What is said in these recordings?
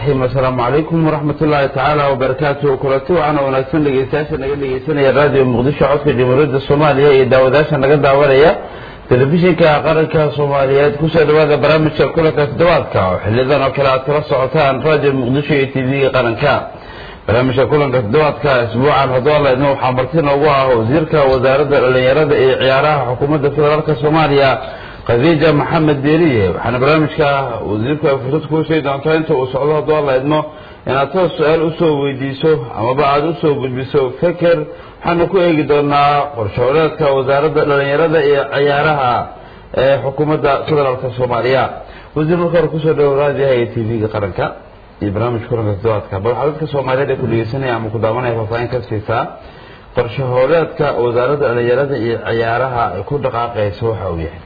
raxiim assalaamu calaykum waraxmat ullaahi tacaala wabarakaatuhu kulanti waxaana wanaagsan dhegeystayaasha naga dhegeysanaya raadiyo muqdisho codka jamhuuriyadda soomaaliya iyo daawadaasha naga daawanaya telefishinka qaranka soomaaliyeed kusoo dhawaada barnaamijka kulanka toddobaadka oo xiliyadan oo kale aad kala socotaan raadiyo muqdisho iyo t v-ga qaranka barnaamijka kulanka toddobaadka isbuucan hodoolaydna waxaa marti noogu ah wasiirka wasaaradda dhalinyarada iyo ciyaaraha xukuumadda federaalka soomaaliya khadiija maxamed deeriye waxaana barnaamijka wasiirku ay fursad kuu sheegi doontaa inta uu socdo haddoo la idmo inaad toos su-aal usoo weydiiso amaba aada usoo gudbiso feker waxaana ku eegi doonaa qorshooleedka wasaaradda dhalinyarada iyo ciyaaraha ee xukuumadda federaalka soomaaliya wasiir marka hore kusoo dhawo raadiyaha iyo t v-ga qaranka iyo barnaamijka kulanka toddobaadka bal waxaa dadka soomaaliyeed ee ku dhegeysanaya ama ku daawanaya faahfaahin ka siisaa qorshahooleedka wasaaradda dhalinyarada iyo ciyaaraha ay ku dhaqaaqayso waxa uu yahay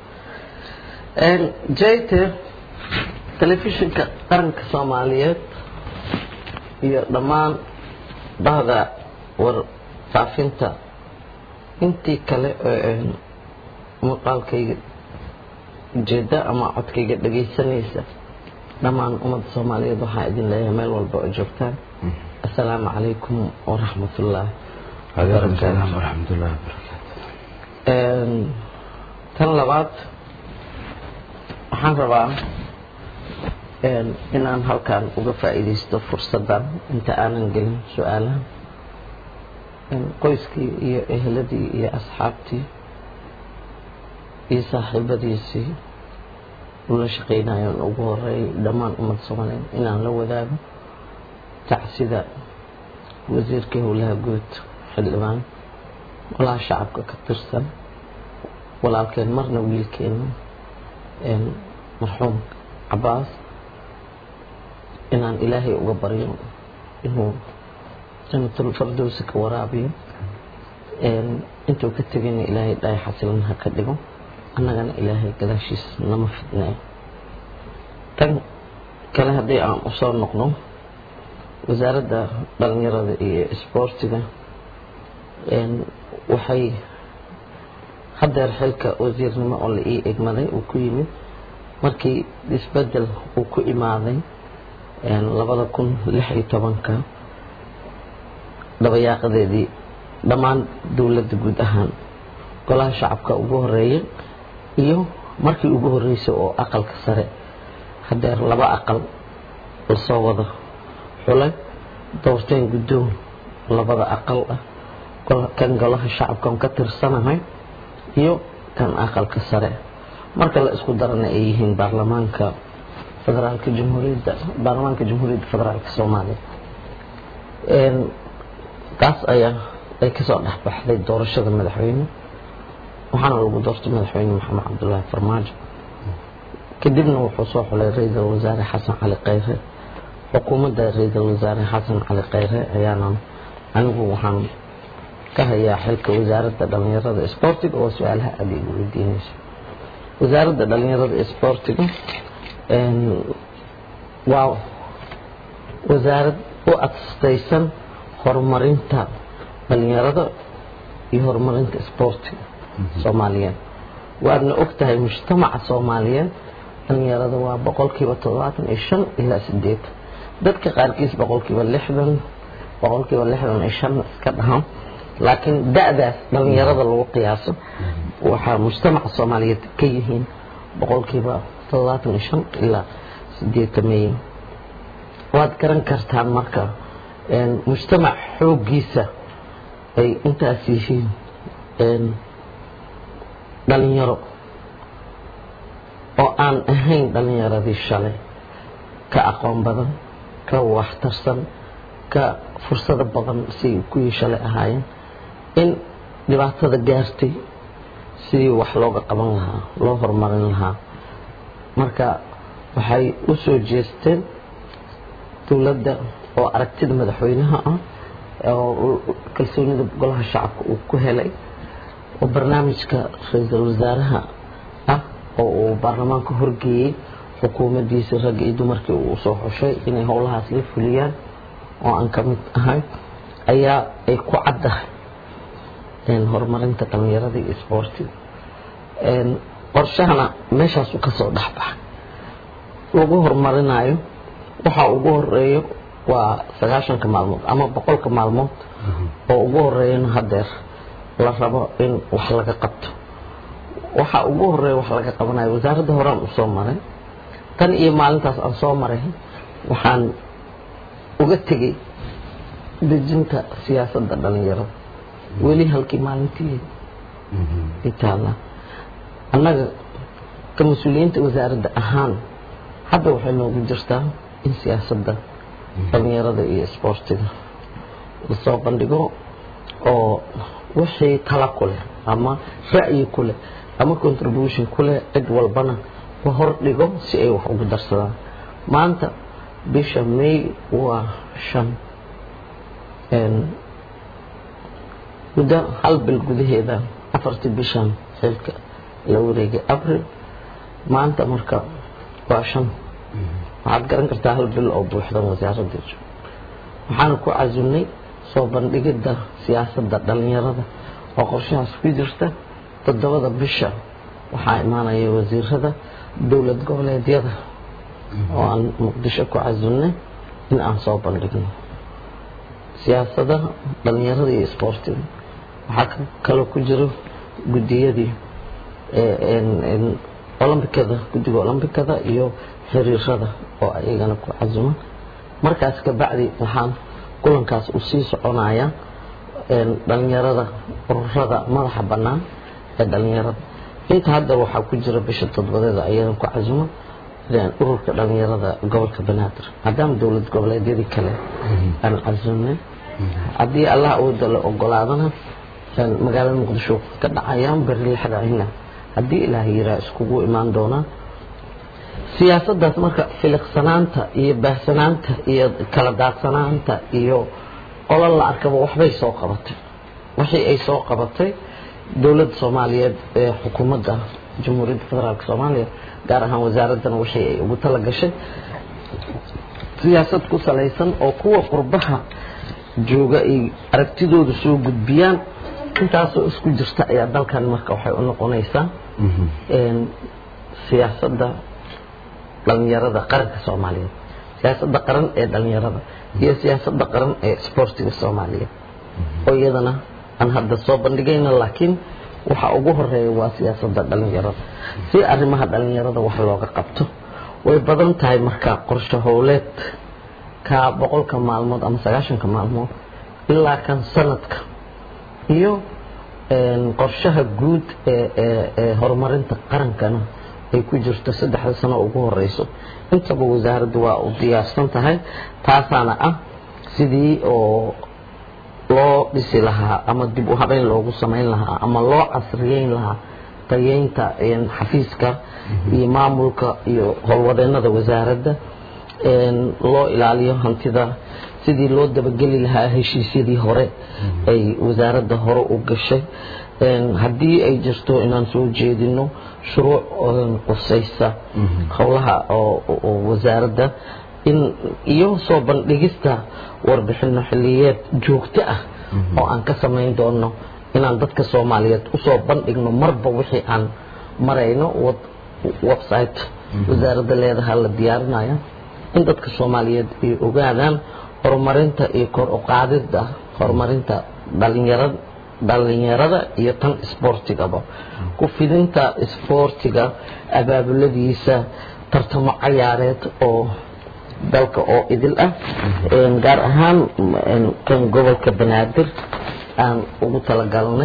jayte telefishinka qaranka soomaaliyeed iyo dhammaan bahda warfaafinta intii kale muuqaalkayga ujeeda ama codkayga dhagaysanaysa dhammaan ummadda soomaaliyeed waxaa idin leeyahay meel walba oo joogtaan assalaamu calaykum waraxmatullaahi waraxmatullahi tan labaad waxaan rabaa inaan halkan uga faa'iidaysto fursaddan inta aanan gelin su-aalaha qoyskii iyo eheladii iyo asxaabtii iyo saaxiibadiisii ula shaqaynayoon ugu horeeyay dhammaan ummadda soomaaliyeed inaan la wadaago tacsida wasiirkii howlaha guud xildhibaan golaha shacabka ka tirsan walaalkeen marna wiilkeena marxuum cabaas inaan ilaahay uga baryo inuu janatul fardowsi ka waraabiyo intuu ka tegayna ilaahay dhaay xasilan ha ka dhigo annagana ilaahay gadaashiis nama fidneeyo tan kale haddii aan usoo noqno wasaaradda dhalinyarada iyo isboortiga waxay haddeer xilka wasiirnimo oo la ii egmaday uu ku yimid markii isbedel uu ku imaaday labada kun lix iyo tobanka dhabayaaqadeedii dhammaan dowladda guud ahaan golaha shacabka ugu horeeyay iyo markii ugu horeysay oo aqalka sare haddeer laba aqal lasoo wada xulay doorteen guddoon labada aqal ah kan golaha shacabkan ka tirsanahay iyo kan aqalka sare marka la isku darana ay yihiin baarlamaanka federaalka jamhuuriyadda baarlamaanka jamhuuriyadda federaalka soomaaliya taas ayaa ay kasoo dhexbaxday doorashada madaxweyne waxaana lagu doortay madaxweyne maxamed cabdulaahi farmaajo kadibna wuxuu soo xulay ra-iisul wasaare xasan cali khayre xukuumadda ra-iisul wasaare xasan cali khayre ayaana anigu waxaan ka hayaa xilka wasaaradda dhalinyarada isboortiga oo su-aalaha aada igu weydiinayso wasaaradda dhalinyarada isboortiga waa wasaarad u adstaysan horumarinta dhalinyarada iyo horumarinta isboortiga soomaaliyeed waadna og tahay mujtamaca soomaaliyeed dhalinyarada waa boqolkiiba toddobaatan iyo shan ilaa sideetan dadka qaarkiis boqolkiiba lixdan boqolkiiba lixdan iyo shan iska dhahan laakiin da-daas dhalinyarada lagu qiyaaso waxaa mujtamaca soomaaliyeed ka yihiin boqolkiiba toddobaatan iyo shan ilaa sideetan meeyan waad garan kartaan marka mujtamac xooggiisa ay intaas yihiin dhalinyaro oo aan ahayn dhalinyaradii shalay ka aqoon badan ka waxtarsan ka fursado badan siay kuwii shalay ahaayeen in dhibaatada gaartay sidii wax looga qaban lahaa loo horumarin lahaa marka waxay u soo jeesteen dowladda oo aragtida madaxweynaha ah oo kalsoonida golaha shacabka uu ku helay oo barnaamijka ra-iisul wasaaraha ah oo uu baarlamaanka horgeeyey xukuumaddiisa ragga iyo dumarkii uu soo xushay inay howlahaas la fuliyaan oo aan ka mid ahay ayaa ay ku caddahay horumarinta dhalinyarada iyo isboortiga qorshahana meeshaasu kasoo dhexbaxay lagu horumarinayo waxa ugu horeeyo waa sagaashanka maalmood ama boqolka maalmood oo ugu horeeyana hadeer la rabo in wax laga qabto waxa ugu horeeya wax laga qabanayo wasaaradda horaan usoo maray tan iyo maalintaas aan soo maray waxaan uga tegey dejinta siyaasadda dhalinyarada weli halkii maalintii itaala annaga ka mas-uuliyiinta wasaaradda ahaan hadda waxay noogu jirtaa in siyaasadda dhalinyarada iyo isboortiga lasoo bandhigo oo wixii tala ku leh ama ra'yi ku leh ama contribution ku leh cid walbana la hor dhigo si ay wax ugu darsadaan maanta bisha may waa shan muddo hal bil gudaheeda afartii bishan xilka la wareegay abril maanta marka waa shan waxaad garan kartaa hal bil oo buuxdan wasaaradda waxaana ku casunay soo bandhigidda siyaasadda dhalinyarada oo qorshahaas ku jirta toddobada bisha waxaa imaanaya wasiirada dowlad goboleedyada oo aan muqdisho ku casunnay in aan soo bandhigno siyaasadaha dhalinyarada iyo isboortiga waxaa kaloo ku jiro guddiyadii olombikada guddiga olombikada iyo xiriirada oo ayagana ku casuman markaas kabacdi waxaan kulankaas u sii soconaya dhalinyarada ururada madaxa bannaan ee dhalinyarada inta hadda waxaa ku jira bisha toddobadeeda ayadan ku casuman ururka dhalinyarada gobolka banaadir maadaama dowlad goboleedyadii kale aan casunnay haddii allah awooda la ogolaadana magaalada muqdisho ka dhacayaan beri lixdaahina haddii ilaah yiraa iskugu imaan doonaan siyaasaddaas marka filiqsanaanta iyo baahsanaanta iyo kala daadsanaanta iyo qolo la arkaba waxbay soo qabatay wixii ay soo qabatay dowladda soomaaliyeed ee xukuumadda jamhuuriyadda federaalk soomaaliya gaar ahaan wasaaraddan wixii ay ugu tala gashay siyaasad ku salaysan oo kuwa qurbaha jooga ay aragtidooda soo gudbiyaan intaasoo isku jirta ayaa dalkan marka waxay u noqonaysaa siyaasadda dhalinyarada qaranka soomaaliyeed siyaasadda qaran ee dhalinyarada iyo siyaasadda qaran ee isboortiga soomaaliyeed oo iyadana aan hadda soo bandhigayna laakiin waxa ugu horeeya waa siyaasadda dhalinyarada si arrimaha dhalinyarada wax looga qabto way badan tahay marka qorshe howleed ka boqolka maalmood ama sagaashanka maalmood ilaa kan sanadka iyo qorshaha guud ee horumarinta qarankana ay ku jirto saddexda sano ugu horeyso intaba wasaaraddu waa u diyaarsan tahay taasaana ah sidii oo loo dhisi lahaa ama dib u habeyn loogu samayn lahaa ama loo casriyeyn lahaa tayeynta xafiiska iyo maamulka iyo howlwadeennada wasaaradda loo ilaaliyo hantida sidii loo dabageli lahaa heshiisyadii hore ay wasaaradda hore u gashay haddii ay jirto inaan soo jeedino shuruuc qusaysa howlaha oo wasaaradda in iyo soo bandhigista warbixino xiliyeed joogto ah oo aan ka samayn doono inaan dadka soomaaliyeed usoo bandhigno marba wixii aan marayno website wasaaradda leedaha la diyaarinaya in dadka soomaaliyeed ay ogaadaan horumarinta iyo kor u qaadida horumarinta dhalinyarada dhalinyarada iyo tan isboortigaba ku fidinta isboortiga abaabuladiisa tartamo cayaareed oo dalka oo idil ah gaar ahaan kan gobolka banaadir aan ugu talagalnay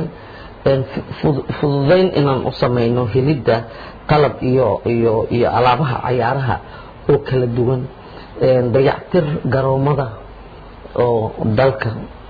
fududayn inaan u samayno helidda qalab iyo iyo iyo alaabaha cayaaraha oo kala duwan dayactir garoomada oo dalka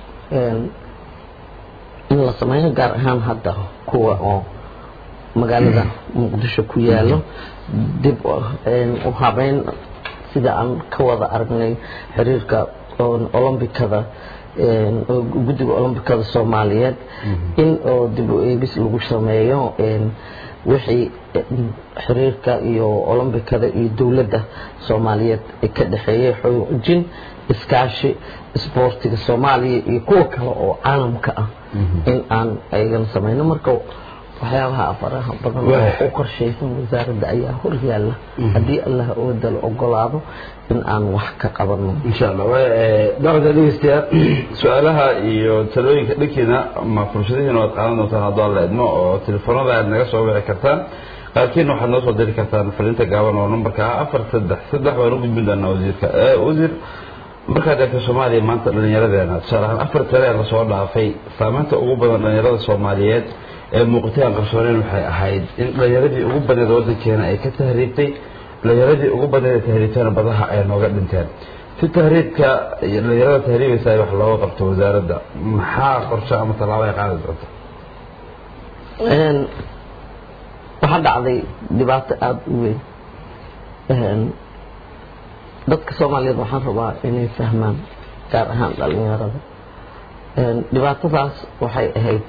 in la sameeyo gaar ahaan hadda kuwa oo magaalada muqdisho ku yaalo dib u habeyn sida aan ka wada aragnay xiriirka olombikada guddiga olombikada soomaaliyeed in oo dib u eegis lagu sameeyo wixii xiriirka iyo olombikada iyo dowladda soomaaliyeed ka dhexeeyay xoojin iskaashi isboortiga soomaaliya iyo kuwa kale oo caalamka ah in aan ayagana samayno marka waxyaabaha faraha badan oo u qorshaysan wasaaradda ayaa hor yaalla haddii allah ooda la ogolaado in aan wax ka qabano insha allah daqda dhegeystayaal su-aalaha iyo talooyinka dhankeena ma fursadihiina waad qaadan doontaan hadduu alla idmo oo telefoonada aad naga soo wici kartaan qaarkiina waxaad noo soo diri kartaan fariinta gaaban oo nambarka ah afar saddex saddex waan u gudbin doonaa wasiirka wasiir markaad eegto soomaaliya maanta dhallinyaradeena tusaale ahaan afar tale ee lasoo dhaafay saamaynta ugu badan dhallinyarada soomaaliyeed ee muuqatay aan qarsooneyn waxay ahayd in dhallinyaradii ugu badneed waddankeena ay ka tahriibtay dhallinyaradii ugu badneed ee tahriibtana badaha ay nooga dhinteen si tahriibka iyo dhallinyarada tahriibaysa ay wax looga qabto wasaaradda maxaa qorshe ama tallaabo ay qaadi doonta waxaa dhacday dhibaato aada u weyn dadka soomaaliyeed waxaan rabaa inay fahmaan gaar ahaan dhalinyarada dhibaatadaas waxay ahayd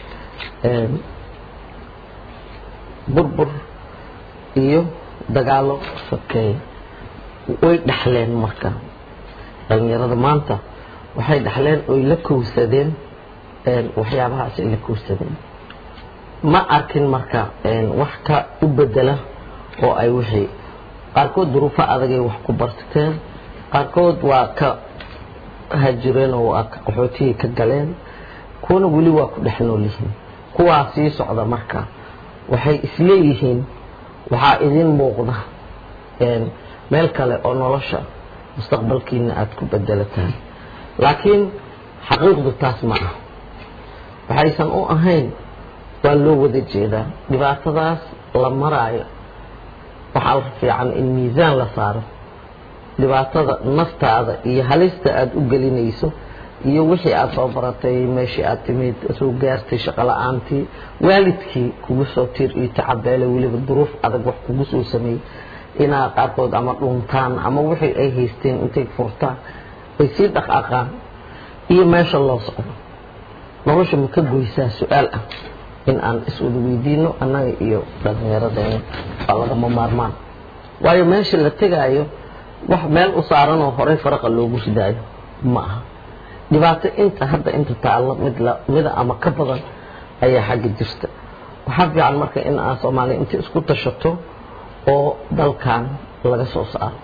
burbur iyo dagaalo sokeeye way dhexleen marka dhalinyarada maanta waxay dhexleen oy la kowsadeen waxyaabahaas ay la kowsadeen ma arkin marka wax ka u bedela oo ay wixii qaarkood duruufo adagay wax ku barteen qaarkood waa ka hajireen oo waa qaxootiyay ka galeen kuwana weli waa ku dhex nool yihiin kuwaa sii socda marka waxay isleeyihiin waxaa idin muuqda meel kale oo nolosha mustaqbalkiina aada ku bedelataan laakiin xaqiiqdu taas ma ah waxaysan u ahayn waa loo wada jeedaa dhibaatadaas la maraayo waxaa la fiican in miisaan la saaro dhibaatada naftaada iyo halista aada u gelinayso iyo wixii aada soo baratay meeshii aad timid soo gaartay shaqo la-aantii waalidkii kugu soo tiir iyo tacabeele weliba duruuf adag wax kugu soo sameeyey inaa qaarkood ama dhuntaan ama wixii ay haysteen intay furtaan ay sii dhaqaaqaan iyo meesha loo socdo nolosha ma ka goysaa su-aal ah in aan iswada weydiino annaga iyo dhalinyaradeenna waa lagama maarmaan waayo meesha la tegaayo wax meel u saaran oo horey faraqa loogu ridaayo ma aha dhibaato inta hadda inta taallo mid mida ama ka badan ayaa xagga jirta waxaa fiican marka in aan soomaaliya inta isku tashato oo dalkan laga soo saaro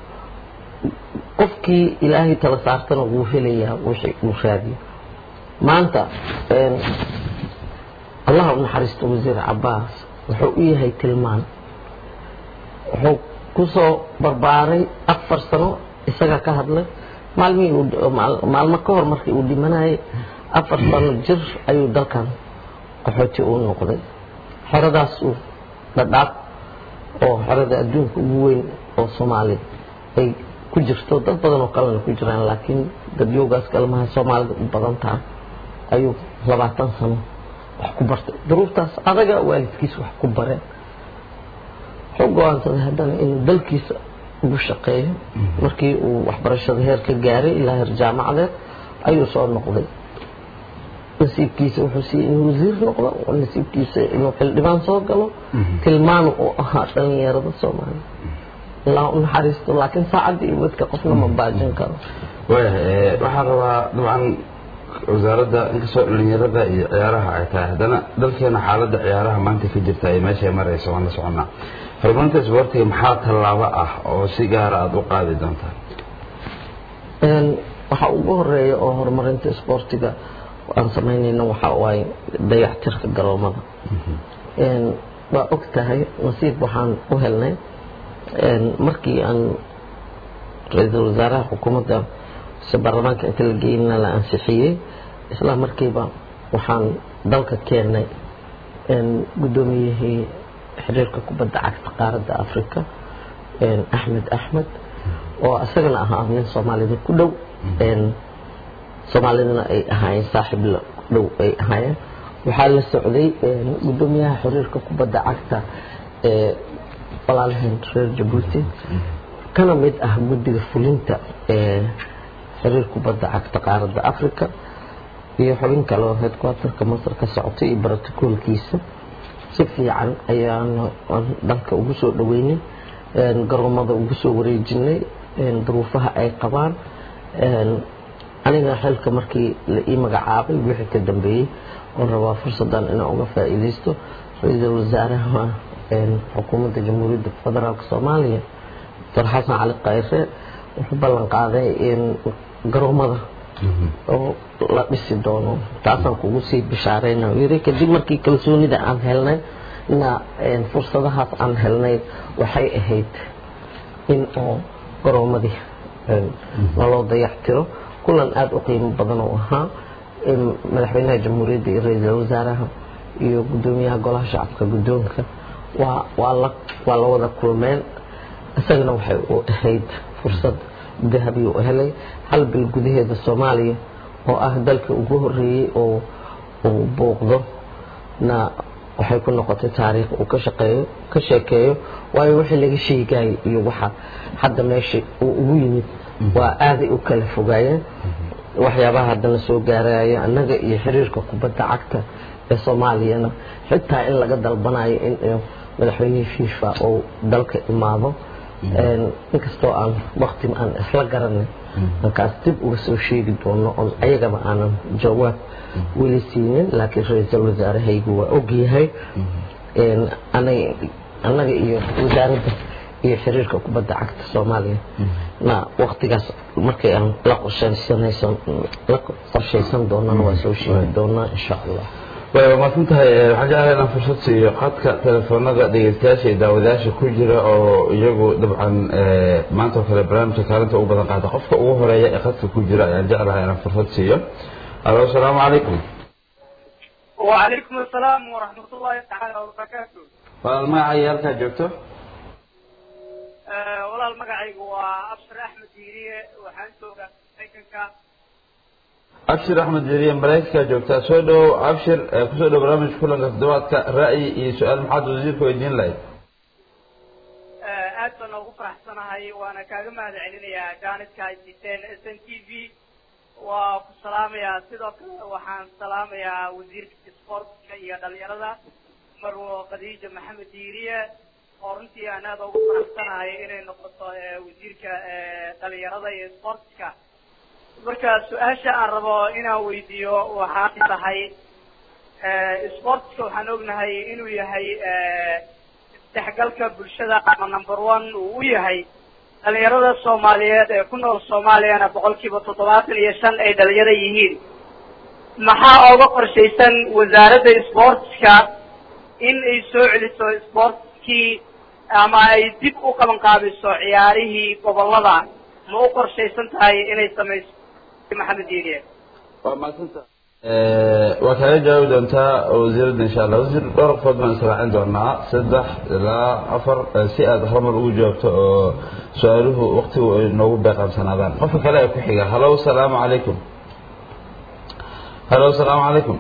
qofkii ilaahay tala saartana wuu helayaa wixii uu raadiyo maanta allah u naxariisto wasiir cabaas wuxuu u yahay tilmaan wuxuu kusoo barbaaray afar sano isagaa ka hadlay maalmihii maalmo ka hor markii uu dhimanayay afar sano jir ayuu dalkan qaxooti uu noqday xeradaas uu dhadhaab oo xerada adduunka ugu weyn oo soomaaliya ay ku jirto dad badan oo kalena ku jiraan laakiin dadyoogaas kalmaha soomaalida u badan tahay ayuu labaatan sano wax ku bartay duruuftaas adaga waalidkiisa wax ku bareen wuxuu go-aansaday haddana inuu dalkiisa ugu shaqeeyo markii uu waxbarashada heer ka gaaray ilaa heer jaamacadeed ayuu soo noqday nasiibkiisa wuxuu siiyey inuu wasiir noqdo nasiibkiisa inuu xildhibaan soo galo tilmaan uu ahaa dhalinyarada soomaaliya ilaa u naxariisto laakiin saacadda iyo wadka qofna ma baajin karo waayahay waxaan rabaa dabcan wasaaradda inkastoo dhalinyarada iyo ciyaaraha ay tahay haddana dalkeena xaaladda ciyaaraha maanta ka jirta ay meeshay marayso waan la soconnaa horumarinta isboortiga maxaa tallaabo ah oo si gaara aada u qaadi doontaa waxaa ugu horeeya oo horumarinta isboortiga aan samaynayna waxa waaye dayactirka garoomada waa og tahay nasiib waxaan u helnay markii aan ra-iisul wasaaraha xukuumadda se baarlamaanka inta la geynna la ansixiyey isla markiiba waxaan dalka keennay guddoomiyihii xiriirka kubadda cagta qaaradda africa axmed axmed oo isagana ahaa nin soomaalida ku dhow soomaalidana ay ahaayeen saaxiib la dhow ay ahaayeen waxaa la socday guddoomiyaha xiriirka kubadda cagta ee walaalaheen reer jabuuti kana mid ah guddiga fulinta ee xiriir kubadda cagta qaaradda africa iyo xubin kale oo headquarterka masar ka socotay iyo brotocoolkiisa si fiican ayaan dalka ugu soo dhaweynay garoomada ugu soo wareejinay duruufaha ay qabaan aniga xilka markii la ii magacaabay wixii ka dambeeyey oon rabaa fursadan inaan uga faa'iidaysto ra-iisul wasaaraha xukuumadda jamhuuriyadda federaalk soomaaliya doctor xasan cali kayre wuxuu ballan qaaday in garoomada oo la dhisi doono taasaan kugu sii bishaarayna yiri kadib markii kalsoonida aan helnay na fursadahaas aan helnay waxay ahayd in oo garoomadii naloo dayactiro kulan aada u qiimo badan oo ahaa madaxweynaha jamhuuriyadda iyo ra-iisul wasaaraha iyo guddoomiyaha golaha shacabka guddoonka waa waa la waa la wada kulmeen isagana waxay u ahayd fursad dahabi u helay hal bil gudaheeda soomaaliya oo ah dalka ugu horeeyey oo uu booqdo na waxay ku noqotay taariikh uu ka shaqeeyo ka sheekeeyo waayo wixii laga sheegayay iyo waxa hadda meesha uu ugu yimid waa aaday u kala fogaayeen waxyaabaha haddana soo gaaraya annaga iyo xiriirka kubadda cagta ee soomaaliyana xitaa in laga dalbanayo in madaxweynihii fifa uu dalka imaado inkastoo aan wakti aan isla garanay markaas dib uga soo sheegi doono oon ayagaba aanan jawaab weli siinin laakiin ra-iisul wasaarahaygu waa ogyahay annaga iyo wasaaradda iyo xiriirka kubadda cagta soomaaliya na waktigaas markay aan la qorshaysanaysan la qorshaysan doonana waa soo sheegi doonaa insha allah way waa maadsan tahay waxaan jeclahay inaan fursad siiyo khadka telefoonada dhegeystayaasha iyo daawadayaasha ku jira oo iyagu dabcan maanta oo kale barnaamijka kaalinta ugu badan qaata qofka ugu horeeya ee khadka ku jira ayaan jeclahay inaan fursad siiyo alo asalaamu calaykum وعليكم السلام ورحمة الله تعالى وبركاته walaal magacaaga halkaa joogto walaal magacaygu waa abshir axmed diiriye waxaan joogaa maraykanka abshir axmed jeriye maraykankaa joogtaa soo dhowow abshir kusoo dhow barnaamijka kulanka toddobaadka ra'yi iyo su-aal maxaad wasiirka weydiin lahayd aad baan ugu faraxsanahay waana kaaga mahad celinayaa jaaniska ay siteen s n t v waa ku salaamayaa sidoo kale waxaan salaamayaa wasiirka sportka iyo dhalinyarada marwo khadiija maxamed diiriye oo runtii aan aada ugu faraxsanahay inay noqoto wasiirka dhalinyarada iyo sportka marka su-aasha aan rabo inaan weydiiyo waxaa tahay sportska waxaan ognahay inuu yahay isdhexgalka bulshada ama number one uu u yahay dhalinyarada soomaaliyeed ee ku nool soomaaliyana boqol kiiba toddobaatan iyo shan ay dhalinyaro yihiin maxaa ooga qorshaysan wasaaradda sportska in ay soo celiso sportskii ama ay dib u qaban qaabiso ciyaarihii gobolada ma u qorshaysan tahay inay samayso maxamed diiniye waa madsanta waa kaaga jawaabi doontaa wasiiradda insha allah wasiir dhowr qofood baan israacin doonaa saddex ilaa afar si aad horumar ugu jawaabto oo su-aaluhu waktigu ay noogu beeqaamsanaadaan qofka kale ee ku xiga halo salaamu calaykum halo salaamu calaykum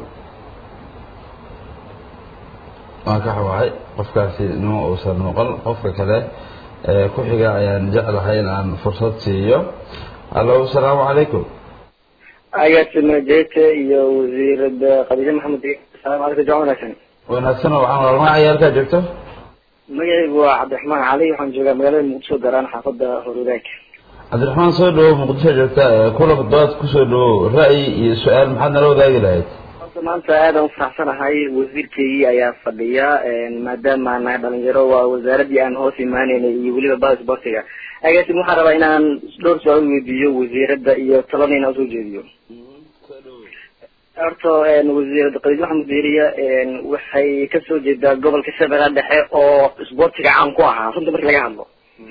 waan ka xawahay qofkaasi nima uusan noqon qofka kale ee ku xiga ayaan jeclahay in aan fursad siiyo halo salaamu calaykum agaasima jete iyo wasiirada khadiija maxamed salaam calaykum jamac wanaagsan wanaagsan oo waxaan wal magacaya halkaa joogto magacaygu waa cabdiraxmaan cali waxaan joogaa magaalada muqdisho garaan xaafada horwadaag cabdiraxmaan soo dhawow muqdisho joogta kulanka dood kusoo dhawow ra'yi iyo su-aal maxaad nala wadaagi lahayd horta maanta aadaan ufaraxsanahay wasiirkeygii ayaa fadhiya maadaama nahay dhalinyaro waa wasaaradii aan hoos imaaneynay iyo weliba bada sportiga agaasim waxaan rabaa inaan dhowr su-aal weydiiyo wasiirada iyo talada inaan usoo jeediyo horta wasiirada khadiij maxamed diiriya waxay kasoo jeedaa gobolka shabeellaha dhexe oo isboortiga caan ku ahaa runta marki laga hadlo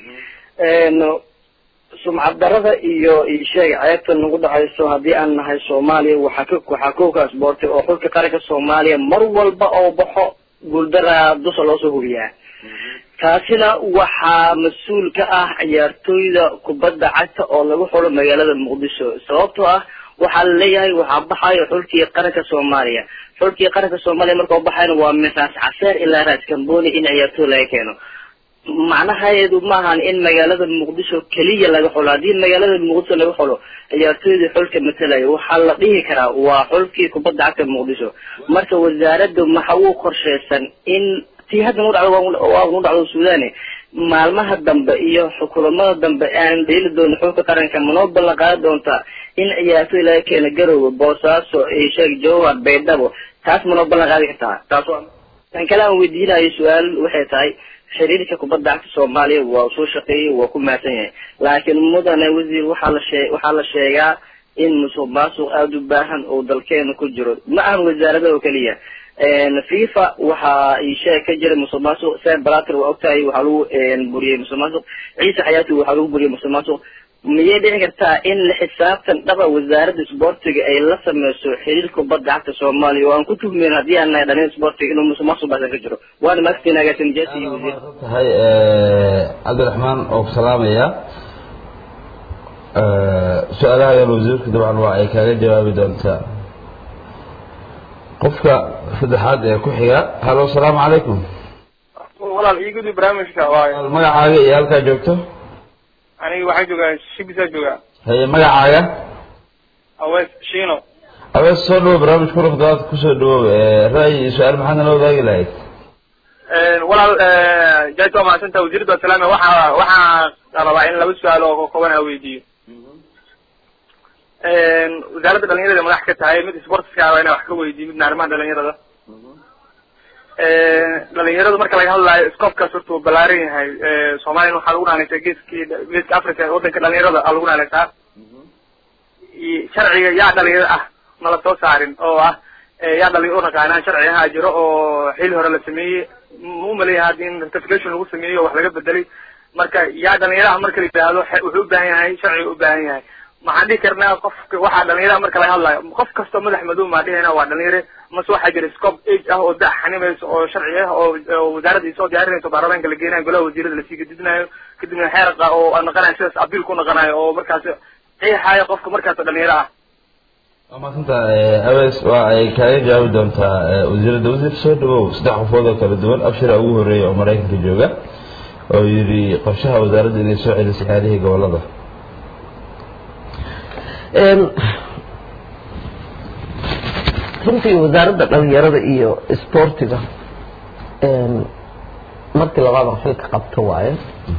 sumcad darada iyo isheeg ceebta nagu dhacayso haddii aan nahay soomaaliya waxaa ka waxaa kowka isboorti oo xulka qaranka soomaaliya mar walba oo baxo guuldara dusha loosoo hubiyaa taasina waxaa mas-uul ka ah ciyaartooyda kubadda cagta oo lagu xulo magaalada muqdisho sababtoo ah waxaa laleeyahay waxaa baxayo xulkii qaranka soomaaliya xulkii qaranka soomaaliya markao baxayna waa min raas caseer ilaa raas camboni in ciyaartooy laga keeno macnaheedu maahan in magaalada muqdisho keliya laga xulo haddii magaalada muqdisho laga xulo ciyaartooydii xulka matalayo waxaa la dhihi karaa waa xulkii kubadda cagta muqdisho marka wasaaradda maxa uu qorsheysan in tii hadda nu dhacdo waa nu dhacdo suudane maalmaha dambe iyo kulamada dambe aan dheeli doono xulka qaranka manoo ballan qaadi doontaa in ciyaartoy laga keena garowga boosaaso sheeg jowhar baydhabo taas manoo ballan qaadi kartaa taas waa tan kale aan weydiinayo su-aal waxay tahay xiriirka kubadda cagta soomaaliya waa soo shaqeeyey waa ku mahadsan yahay laakiin mudane wasiir waxaa la shee waxaa la sheegaa in musuq maasuq aada u baahan oo dalkeena ku jiro ma ahan wasaarada oo keliya fifa waxaa isheeg ka jira musuq maasuq sam blatter waa ogtahay waxaa lagu buriyey musuq maasuq ciise xayaati waxaa lagu buriyey musuq maasuq miyay dhici kartaa in la xisaabtan dhaba wasaaradda isboortiga ay la sameyso xiriirka kubadda cagta soomaaliya oo aan ku tuhmeyn haddii aan nahay dhalin isboortiga inuu musuq maasuq baasan ka jiro waana maagtiin agaasin jesi iyo wasiir tahay cabdiraxmaan oo ku salaamaya su-aalahadan wasiirka dabcan waa ay kaaga jawaabi doontaa qofka saddexaad ee ku xiga halo asalaamu calaykum walaal ii gudi barnaamijka waayo magacaaga iyo halkaa joogto aniga waxaan joogaa shibisa joogaa haye magacaaga awees shiino awees soo dhawo barnaamij ku rafdaad kusoo dhawow ra'yi iyo su-aal maxaad nala wadaagi lahayd walaal jaajta waa mahadsanta wasiirada wasalaame waxa waxaa rabaa in laba su-aal oo kooban a weydiiyo wasaaradda dhalinyarada madax ka tahay mid sportska waa inaa wax ka weydiiyo midna arrimaha dhalinyarada dhalinyaradu marka laga hadlaayo scoobkaas horta uu balaaran yahay soomaliyan waxaa lagu naanaysaa geeskii geeska africa wadanka dhalinyarada aa lagu naanaysaa sharciga yaa dhalinyaro ah nala soo saarin oo ah yaa dhalinyaro unaqaanaan sharci ahaa jiro oo xili hore la sameeyey ma umaleeyaha haddi in rectification lagu sameeyey oo wax laga bedelay marka yaa dhalinyaraha marka la yidhaahdo wuxuu u baahan yahay sharciga u baahan yahay maxaan dhihi karnaa qofka waxaa dhalinyaraha marka laga hadlayo qof kastoo madax madow maa dhihina waa dhalinyare mase waxaa jira scope age ah oo da xanimayso oo sharci ah oo wasaaradda isoo diyaarinayso baarlamaanka la geenayo golaha wasiirada lasii gadidinayo kadibna xeerqa oo naqanayo sidaas abiil ku naqanayo oo markaas qeexayo qofka markaas dhalinyaro ah waa maasanta awees waa ay kaaga jawaabi doontaa wasiirada wasiir soo dhawow saddex qofood oo kala duwan abshira ugu horeeya oo maraykanka jooga oo yidhi qorshaha wasaaradda inay soo celiso xaalihii gobolada runtii wasaaradda dhalinyarada iyo isboortiga markii labaadan xilka qabto waaye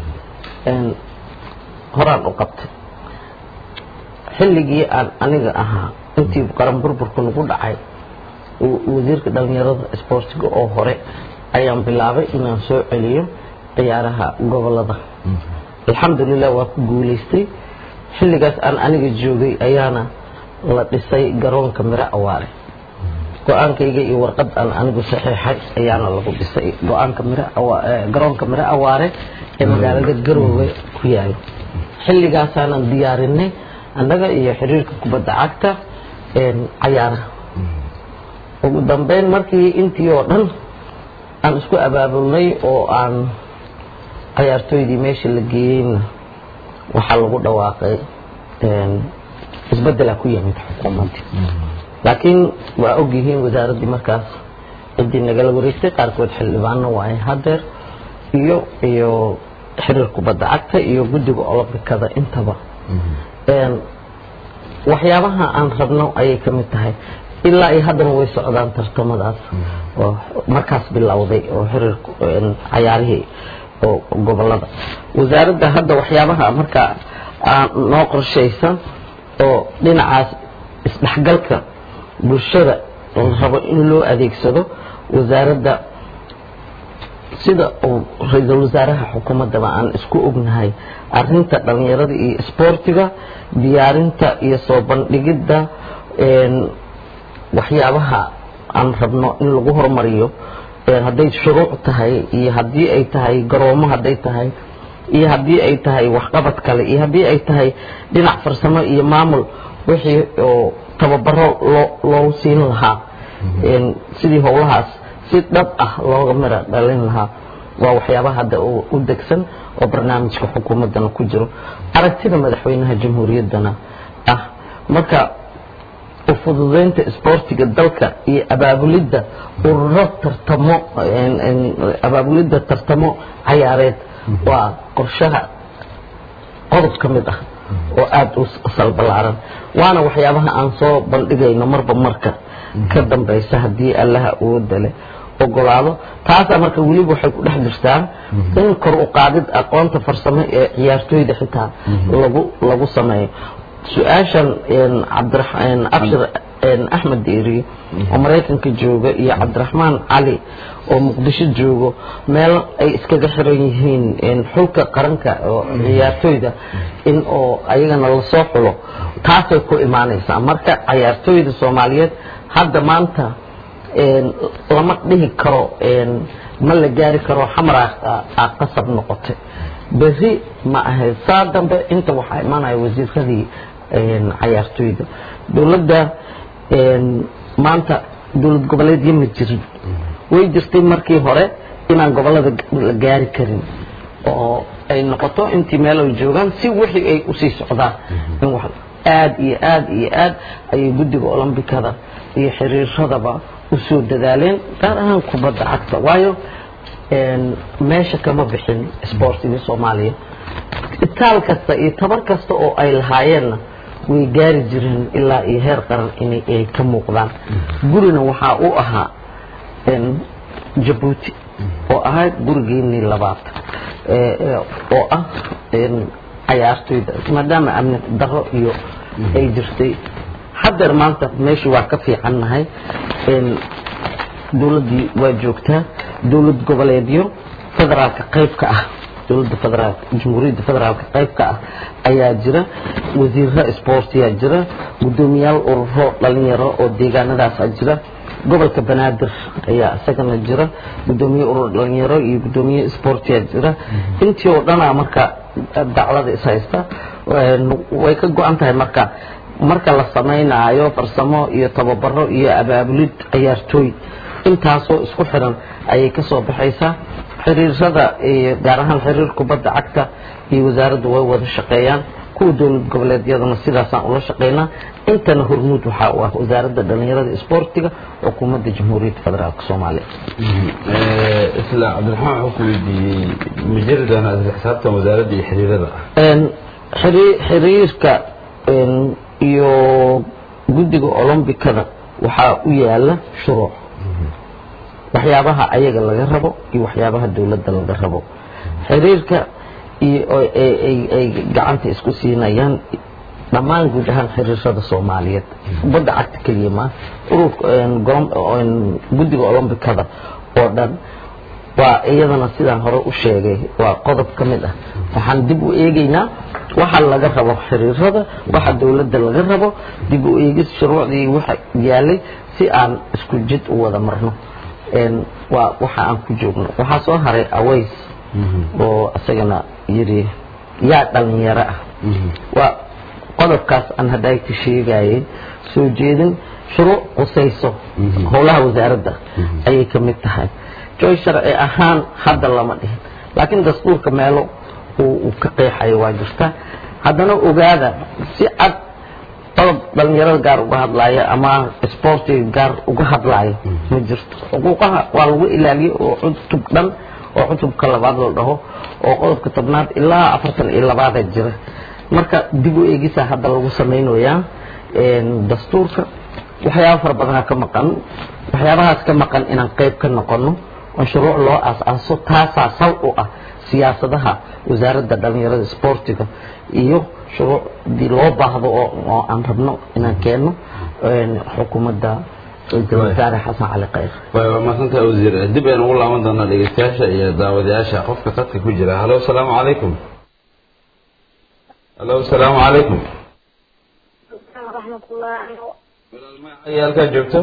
horaan u qabtay xilligii aan aniga ahaa intii qaran burburka nagu dhacay wasiirka dhalinyarada isboortiga oo hore ayaan bilaabay inaan soo celiyo ciyaaraha gobolada alxamdulilah waa ku guulaystay xilligaas aan aniga joogay ayaana la dhisay garoonka miro awaare go-aankayga iyo warqad aan anigu saxiixay ayaana lagu dhisay go-aanka mir garoonka miro awaare ee magaalada garoowe ku yaalo xilligaasaanan diyaarinay annaga iyo xiriirka kubadda cagta cayaaraha ugu dambeyn markii intii oo dhan aan isku abaabulnay oo aan cayaartooydii meesha la geeyeyna waxaa lagu dhawaaqay isbeddelaa ku yimid xukuumaddii laakiin waa ogyihiin wasaaraddii markaas ciddii nagala wareegtay qaarkood xildhibaano waaye hadeer iyo iyo xiriir kubadda cagta iyo guddiga olombikada intaba waxyaabaha aan rabno ayay ka mid tahay ilaa iyo haddana way socdaan tartamadaas oo markaas bilowday oo xiriir cayaarihii oo gobolada wasaaradda hadda waxyaabaha marka aan noo qorshaysan oo dhinacaas isdhexgalka bulshada la rabo in loo adeegsado wasaaradda sida uu ra-iisul wasaaraha xukuumaddaba aan isku ognahay arinta dhalinyarada iyo isboortiga diyaarinta iyo soo bandhigidda waxyaabaha aan rabno in lagu hormariyo hadday shuruuc tahay iyo haddii ay tahay garoomo hadday tahay iyo haddii ay tahay waxqabad kale iyo haddii ay tahay dhinac farsamo iyo maamul wixii oo tababaro loo loo siin lahaa sidii howlahaas si dhab ah looga mira dhalin lahaa waa waxyaabaha hadda u degsan oo barnaamijka xukuumaddana ku jiro aragtida madaxweynaha jamhuuriyaddana ah marka ufududeynta isboortiga dalka iyo abaabulidda ururo tartamo abaabulidda tartamo cayaareed waa qorshaha qodob ka mid ah oo aada u salbalaaran waana waxyaabaha aan soo bandhigayno marba marka ka dambaysa haddii allaha awoodda leh ogolaado taasaa marka weliba waxay ku dhex jirtaa in kor u qaadid aqoonta farsamo ee ciyaartooyda xitaa lagu lagu sameeyo su-aashan cabdiraxmaan abshir axmed deeri oo maraykanka jooga iyo cabdiraxmaan cali oo muqdisho joogo meel ay iskaga xiran yihiin xulka qaranka oo ciyaartooyda in oo ayagana lasoo xulo taasay ku imaanaysaa marka ciyaartooyda soomaaliyeed hadda maanta lama dhihi karo ma la gaari karo xamar a qasab noqotay berri ma ahayd saa dambe inta waxaa imaanaya wasiiradii cayaartooyda dowladda maanta dowlad goboleedyo ma jirin way jirtay markii hore inaan gobolada la gaari karin oo ay noqoto intii meel ay joogaan si wixii ay usii socdaan in wax aad iyo aad iyo aad ayay guddiga olombikada iyo xiriiradaba usoo dadaaleen gaar ahaan kubadda cagta waayo meesha kama bixin sportiga soomaaliya itaal kasta iyo tabar kasta oo ay lahaayeenna way gaari jireen ilaa iyo heer qaran inay ay ka muuqdaan gurina waxaa u ahaa jabuuti oo ahayd gurigeennii labaad oo ah cayaartooyda maadaama amni daro iyo ay jirtay haddeer maanta meeshii waa ka fiicannahay dowladdii waa joogtaa dowlad goboleedyo federaalka qayb ka ah dowladda federaalka jamhuuriyadda federaalka qayb ka ah ayaa jira wasiirra sportiyaa jira guddoomiyaal ururo dhalinyaro oo deegaanadaasaa jira gobolka banaadir ayaa isagana jira guddoomiye urur dhalinyaro iyo guddoomiye sportiyaa jira intii oo dhanaa marka daclada is haysta way ka go-an tahay marka marka la samaynaayo farsamo iyo tababaro iyo abaabulid ciyaartooy intaasoo isku xiran ayay ka soo baxaysaa xiriirada gaar ahaan xiriir kubadda cagta iyo wasaaraddu way wada shaqeeyaan kuwa dowlad goboleedyadana sidaasaan ula shaqeynaa intana hormuud waxaa u ah wasaaradda dhalinyarada isboortiga xukuumadda jamhuuriyadda federaalk soomaaliya isla cabdiraxmaan wuxuu ku weydiiyey ma jiri doonaa isla xisaabtan wasaaradda iyo xiriirada xiriirka iyo guddiga olombikada waxaa u yaala shuruuc waxyaabaha ayaga laga rabo iyo waxyaabaha dowladda laga rabo xiriirka iyo ay gacanta isku siinayaan dhammaan guud ahaan xiriirada soomaaliyeed kubadda cagta keliya ma guddiga olombikada oo dhan waa iyadana sidaan hore u sheegay waa qodob ka mid ah waxaan dib u eegaynaa waxa laga rabo xiriirada waxa dowladda laga rabo dib u eegis shuruucdii waxa yaalay si aan isku jid u wada marno waa waxa aan ku joogno waxaa soo haray aways oo isagana yiri yaa dhalinyaro ah waa qodobkaas aan haddayti sheegayay soo jeedin shuruuc qusayso howlaha wasaaradda ayay ka mid tahay joy sharci ahaan hadda lama dhihin laakiin dastuurka meelo uu ka qeexayo waa jirta haddana ogaada si cad qodob dhalinyarada gaar uga hadlaayo ama sportiga gaar uga hadlaayo ma jirto xuquuqaha waa lagu ilaaliyo oo cutub dhan oo cutubka labaad la dhaho oo qodobka tobnaad ilaa afartan iyo labaada jira marka dib u eegisa hadda lagu samaynayaa dastuurka waxyaaba fara badanaa ka maqan waxyaabahaas ka maqan inaan qayb ka noqono oo shuruuc loo aas-aaso taasaa sal u ah siyaasadaha wasaaradda dhalinyarada sportiga iyo shuruucdii loo baahdo oo aan rabno inaan keenno xukuumadda ra-iisul wasaare xasan cali khayr waa mahadsantaha wasiir dib aynu ugu laaban doonaa dhegeystayaasha iyo daawadayaasha qofka qadka ku jira halo asalaamu calaykum halo asalaamu calaykum walaal halkaa joogto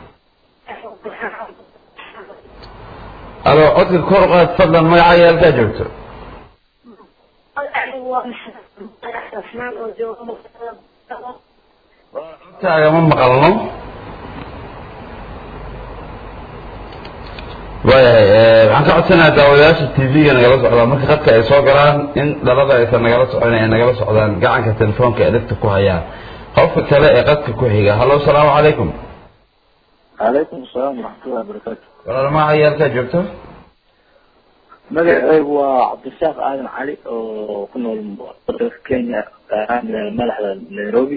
alo codka kor qaad fadlan magacaaga halkaa joogto codkaaga ma maqalno waayahay waxaan ka codsanayaa daawadayaasha t v-ga nagala socdaan marka khadka ay soo galaan in dhalada aysan nagala socon ay nagala socdaan gacanka telefoonka ee dhegta ku hayaan qofka kale ee qadka ku xiga hallo asalaamu calaykum calaykum asalaam waraxmatullahi wabarakaatu walaal magacaaga halkaa joogto magacaygu waa cabdirasaaq aadan cali oo ku nool dalka kenya madaxda nairobi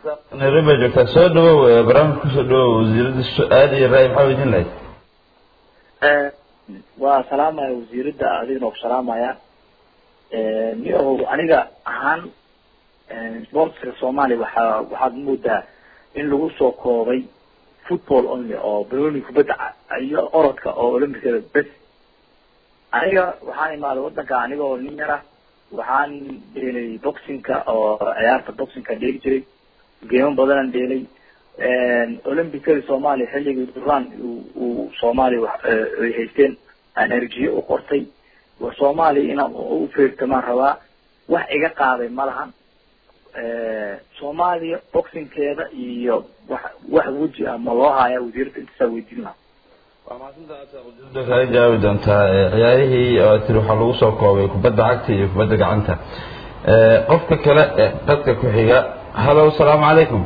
nairobi baa joogtaa soo dhawow barnaamij kusoo dhawow wasiirada su-aal iyo raay maxaa weydiin lahayd waa salaamaya wasiiradda adigna ku salaamaya niyahow aniga ahaan sportska soomaaliya waxaa waxaad moodaa in lagu soo koobay football only oo baroni kubadda ca- iyo orodka oo olympicada bes aniga waxaan imaaday wadanka aniga oo nin yara waxaan dheelay boxingka oo ciyaarta boxingka dheeli jiray geemo badanaan dheelay olympicada soomaaliya xilligii duraan uu- uu soomaaliya wax- eh, ay haysteen aan erjiye u qortay wa soomaaliya inaan u feertamaan rabaa wax iga qaaday ma lahan soomaaliya boxingkeeda iyo wax wax weji ah ma loo haya wasiirada intasaa weydiin lahaa waa mahadsantaha aad ujeedada kaga jawaabi doontaa ee, ciyaarihii oo tiri waxaa lagu soo koobay kubadda cagta iyo kubadda gacanta Ee, qofka kale ee dadka ku xiga halo asalaamu calaykum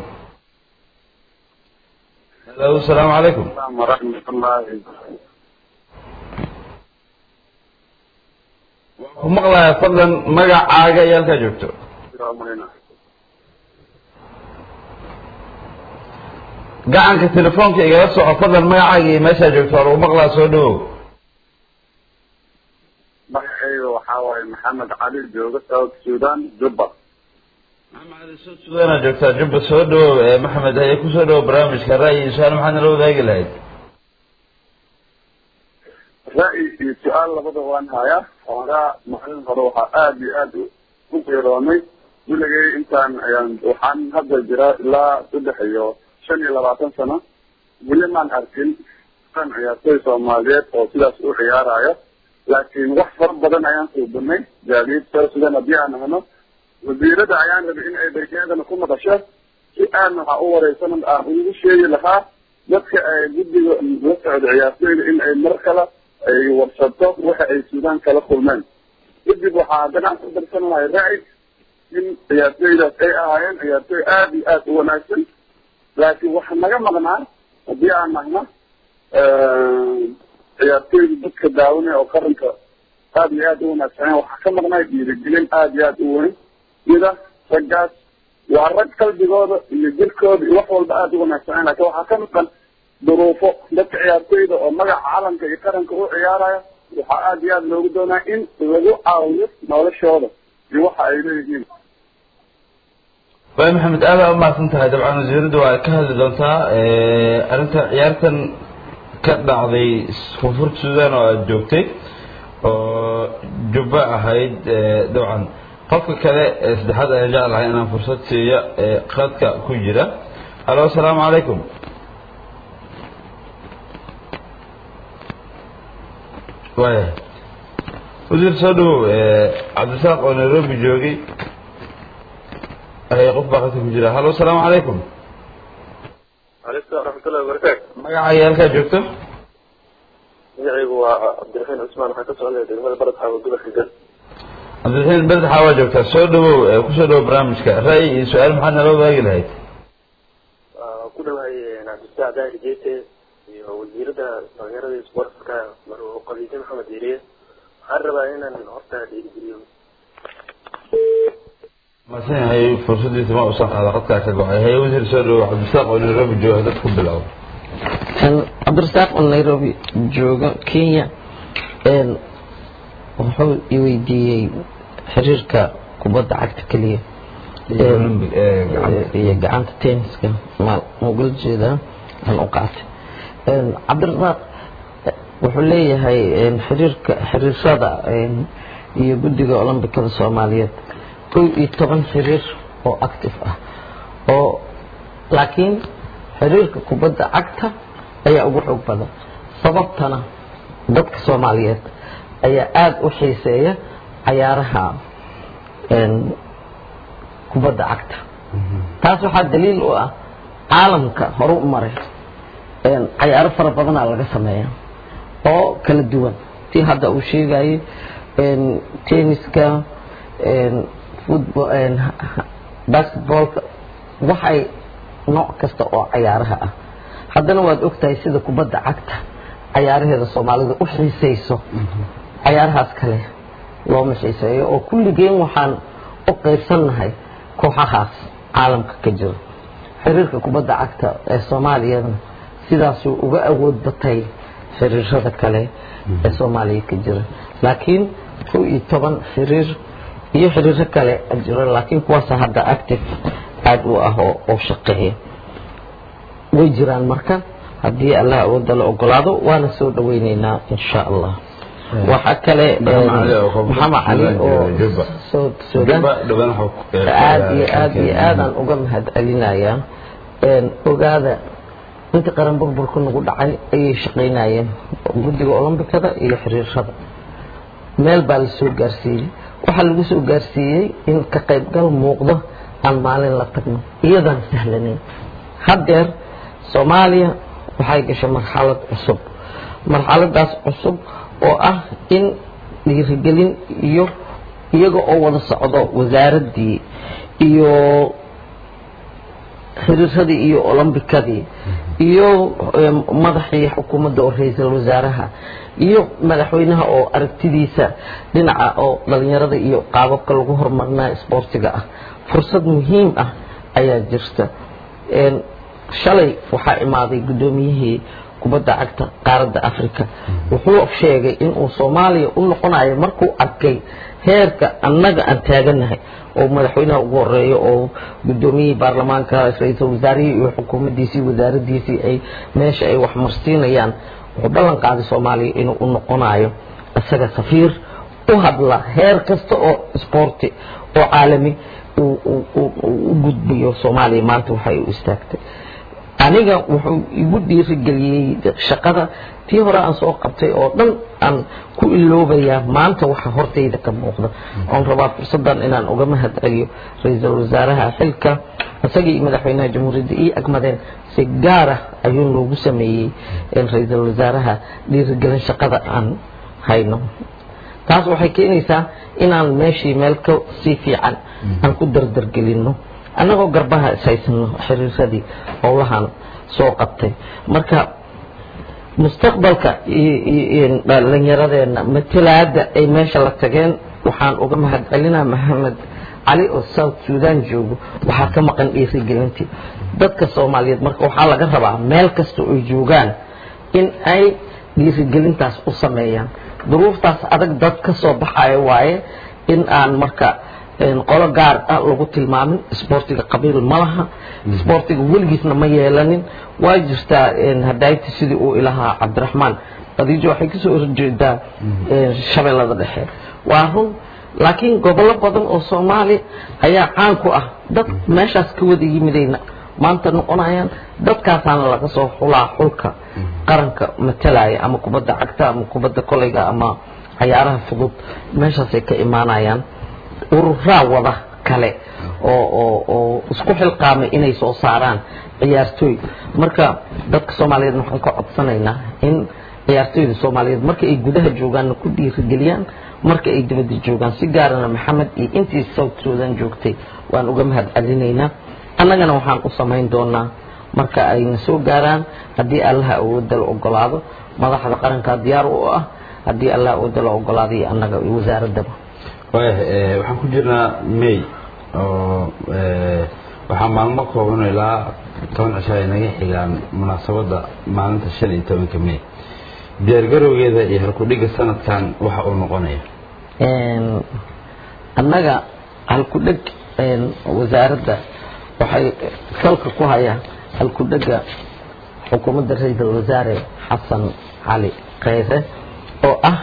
halo asalaamu calaykum ورحمة الله waan ku maqlayaa fadlan magacaaga iyo halkaa joogto وبركاته gacanka telefoonka igala soco fadlan magacaaga iyo meeshaa joogto waa lagu maqlaa soo dhawow magacayga waxaa waaye maxamed cali jooga south sudan jubba maxamed cali soo sudaana joogtaa jubba soo dhawow ee maxamed haye kusoo dhawow barnaamijka ra'yi iyo su-aal maxaad nala wadaagi lahayd ra'yi iyo su-aal labada waan hayaa hoogaa maalin hore waxaa aada iyo aada u geeroomay wiligay intaan ayaan waxaan hadda jiraa ilaa saddex iyo shan iyo labaatan sano weli maan arkin an ciyaartoy soomaaliyeed oo sidaas u ciyaarayo laakiin wax fara badan ayaan suubinay gaadiid south sudan haddii aan ahno wasiirada ayaan rabay in ay daykeedana ku maqasho si aan waxaa u wareysan aan ugu sheegi lahaa dadka ay guddiga la socda ciyaartoyda in ay mar kale ay warsato waxa ay suudaan kala kulmeen kadib waxaa haddana aan ku darsan lahay ra'y in ciyaartoydaas ay ahaayeen ciyaartoy aada iyo aada u wanaagsan laakiin waxa naga maqnaa haddii aan nahno ciyaartoyda dadka daawanaya oo qaranka aada iyo aada u wanaagsaneen waxaa ka maqnaa dhiirigelin aada iyo aada u weyn sida raggaas waa rag qalbigooda iyo jirkooda iyo wax walba aada u wanaagsaneen laakiin waxaa ka maqan duruufo dadka ciyaartoyda oo magaca calanka iyo qaranka u ciyaaraya waxaa aada iyo aada loogu doonaa in lagu caawiyo noloshooda iyo waxa ay leeyihiin waay maxamed aad aa umahadsan tahay dabcan wasiiradu waa ka hadli doontaa arrinta ciyaartan ka dhacday koonfurta sudan oo aada joogtay oo jubbo ahayd dabcan qofka kale ee saddexaad ayaan jeclahay inaan fursad siiyo ee qadka ku jira alo asalaamu calaykum waaya wasiir soo dhawow cabdisaaq oo nairobi joogay ay qof baa qadka ku jira halo asalaamu calaykum عليكم ورحمة الله وبركاته magacaaga halkaa joogto magacaygu waa cabdiraxiin cusmaan waxaan ka socday degmada baradxa gobolka gal cabdiraxiin berdaxa waa joogtaa soo dhawow ee kusoo dhawow barnaamijka ra'yi iyo su-aal maxaad nala wadaagi lahayd Waa ku dhawahay cabdisac daahir jeete iyo wasiirada dhalinyarada iyo isboortka marwo qadiijo maxamed yeriye waxaan rabaa inaan horta dhiirigeliyo masan yahay fursadiisa ma uusan qaada qadkaa ka go-ay haye wasiir soo dhawow cabdisaaq oo nairobi jooga dad ku bilow cabdirasaaq oo nairobi jooga kenya wuxuu i weydiiyey xiriirka kubadda cagta keliya iyo gacanta tenniska ma ugala jeedaa aan u qaatay cabdirasaaq wuxuu leeyahay xiriirka xiriirshada iyo guddiga olombikada soomaaliyeed kow iyo toban xiriir oo active ah oo laakiin xiriirka kubadda cagta ayaa ugu xoog badan sababtana dadka soomaaliyeed ayaa aada u xiiseeya cayaaraha kubadda cagta taas waxaa daliil u ah caalamka horu u maray cayaaro fara badanaa laga sameeya oo kala duwan tii hadda uu sheegayay tenniska football basketballka waxay nooc kasta oo cayaaraha ah haddana waad ogtahay sida kubadda cagta cayaaraheeda soomaalida u xiiseyso cayaarahaas kale looma xiiseeyo oo kulligeen waxaan u qaybsannahay kooxahaas caalamka ka jiro xiriirka kubadda cagta ee soomaaliyana sidaasuu uga awood batay xiriirada kale ee soomaaliya ka jira laakiin kow iyo toban xiriir iyo xiriiro kale jiro laakiin kuwaasa hadda active aada u ah oo oo shaqeeya way jiraan marka haddii allah awooda la ogolaado waana soo dhaweyneynaa insha allah waxaa kale maxamed cali oo soo suudaan aad iyo aad iyo aadaan uga mahad celinayaa ogaada inta qaran burburka nagu dhacay ayay shaqaynayeen guddiga olombikada iyo xiriirada meel baa la soo gaarsiiyey waxaa lagu soo gaarsiiyey in ka qaybgal muuqdo aan maalin la tagno iyadaan sahlanayn haddeer soomaaliya waxay gashay marxalad cusub marxaladaas cusub oo ah in dhiirigelin iyo iyaga oo wada socdo wasaaraddii iyo xiriiradii iyo olombikadii iyo madaxii xukuumadda oo ra-iisul wasaaraha iyo madaxweynaha oo aragtidiisa dhinaca oo dhalinyarada iyo qaababka lagu horumarinaya isboortiga ah fursad muhiim ah ayaa jirta shalay waxaa imaaday guddoomiyihii kubadda cagta qaaradda africa wuxuu sheegay inuu soomaaliya u noqonayo markuu arkay heerka annaga aan taaganahay oo madaxweynaha ugu horeeyo oo guddoomiyihii baarlamaanka ra-iisul wasaarihii iyo xukuumaddiisii wasaaradiisii ay meesha ay wax marsiinayaan wuxuu ballan qaaday soomaaliya inuu u noqonayo isaga safiir u hadla heer kasta oo isboorti oo caalami u gudbiyo soomaaliya maanta waxay u istaagtay aniga wuxuu igu dhiirigeliyey shaqada tii hore aan soo qabtay oo dhan aan ku iloobayaa maanta waxa hortayda ka muuqda oon rabaa fursaddan inaan uga mahad celiyo ra-iisul wasaaraha xilka isagii iyo madaxweynaha jamhuuriyadda ii agmadeen si gaara ayuu noogu sameeyey ra-iisul wasaaraha dhiirigelin shaqada aan hayno taas waxay keenaysaa inaan meeshii meel ka sii fiican aan ku dardargelinno annagoo garbaha ishaysano xiriiradii howlahan soo qabtay marka mustaqbalka dhalinyaradeenna matalaada ay meesha la tageen waxaan uga mahad celinaa maxamed cali oo south sudan joogo waxaa ka maqan dhiirigelintii dadka soomaaliyeed marka waxaa laga rabaa meel kasta oy joogaan in ay dhiirigelintaas u sameeyaan duruuftaas adag dad ka soo baxaya waaye in aan marka qolo gaar ah lagu tilmaamin isboortiga qabiil ma laha isboortiga weligiisna ma yeelanin waa jirtaa hadayti sidii uu ilahaa cabdiraxmaan khadiijo waxay kasoo horjeedaa shabeellada dhexe waa run laakiin gobollo badan oo soomaali ayaa caan ku ah dad meeshaas ka wada yimidayna maanta noqonayaan dadkaasaana laga soo xulaa xulka qaranka matalaya ama kubadda cagta ama kubadda kolayga ama cayaaraha fudud meeshaasay ka imaanayaan ururaa wada kale oo oo oo isku xilqaamay inay soo saaraan ciyaartooy marka dadka soomaaliyeed waxaan ka codsanaynaa in ciyaartooyda soomaaliyeed marka ay gudaha joogaanna ku dhiirigeliyaan marka ay dibadda joogaan si gaarana maxamed iyo intii south sudan joogtay waan uga mahad celinaynaa annagana waxaan u samayn doonaa marka ayna soo gaaraan haddii allaha awoodda la ogolaado madaxda qarankaa diyaar u ah haddii allaha awoodda la ogolaado iyo annaga iyo wasaaraddaba waaya waxaan ku jirnaa may oo waxaa maalmo kooban ilaa toban cisho ay naga xigaan munaasabadda maalinta shan iyo tobanka may diyaargarowgeeda iyo halkudhigga sanadkan waxa uu noqonaya annaga halkudheg wasaaradda waxay salka ku hayaan halkudhega xukuumadda ra-iisul wasaare xasan cali kheyre oo ah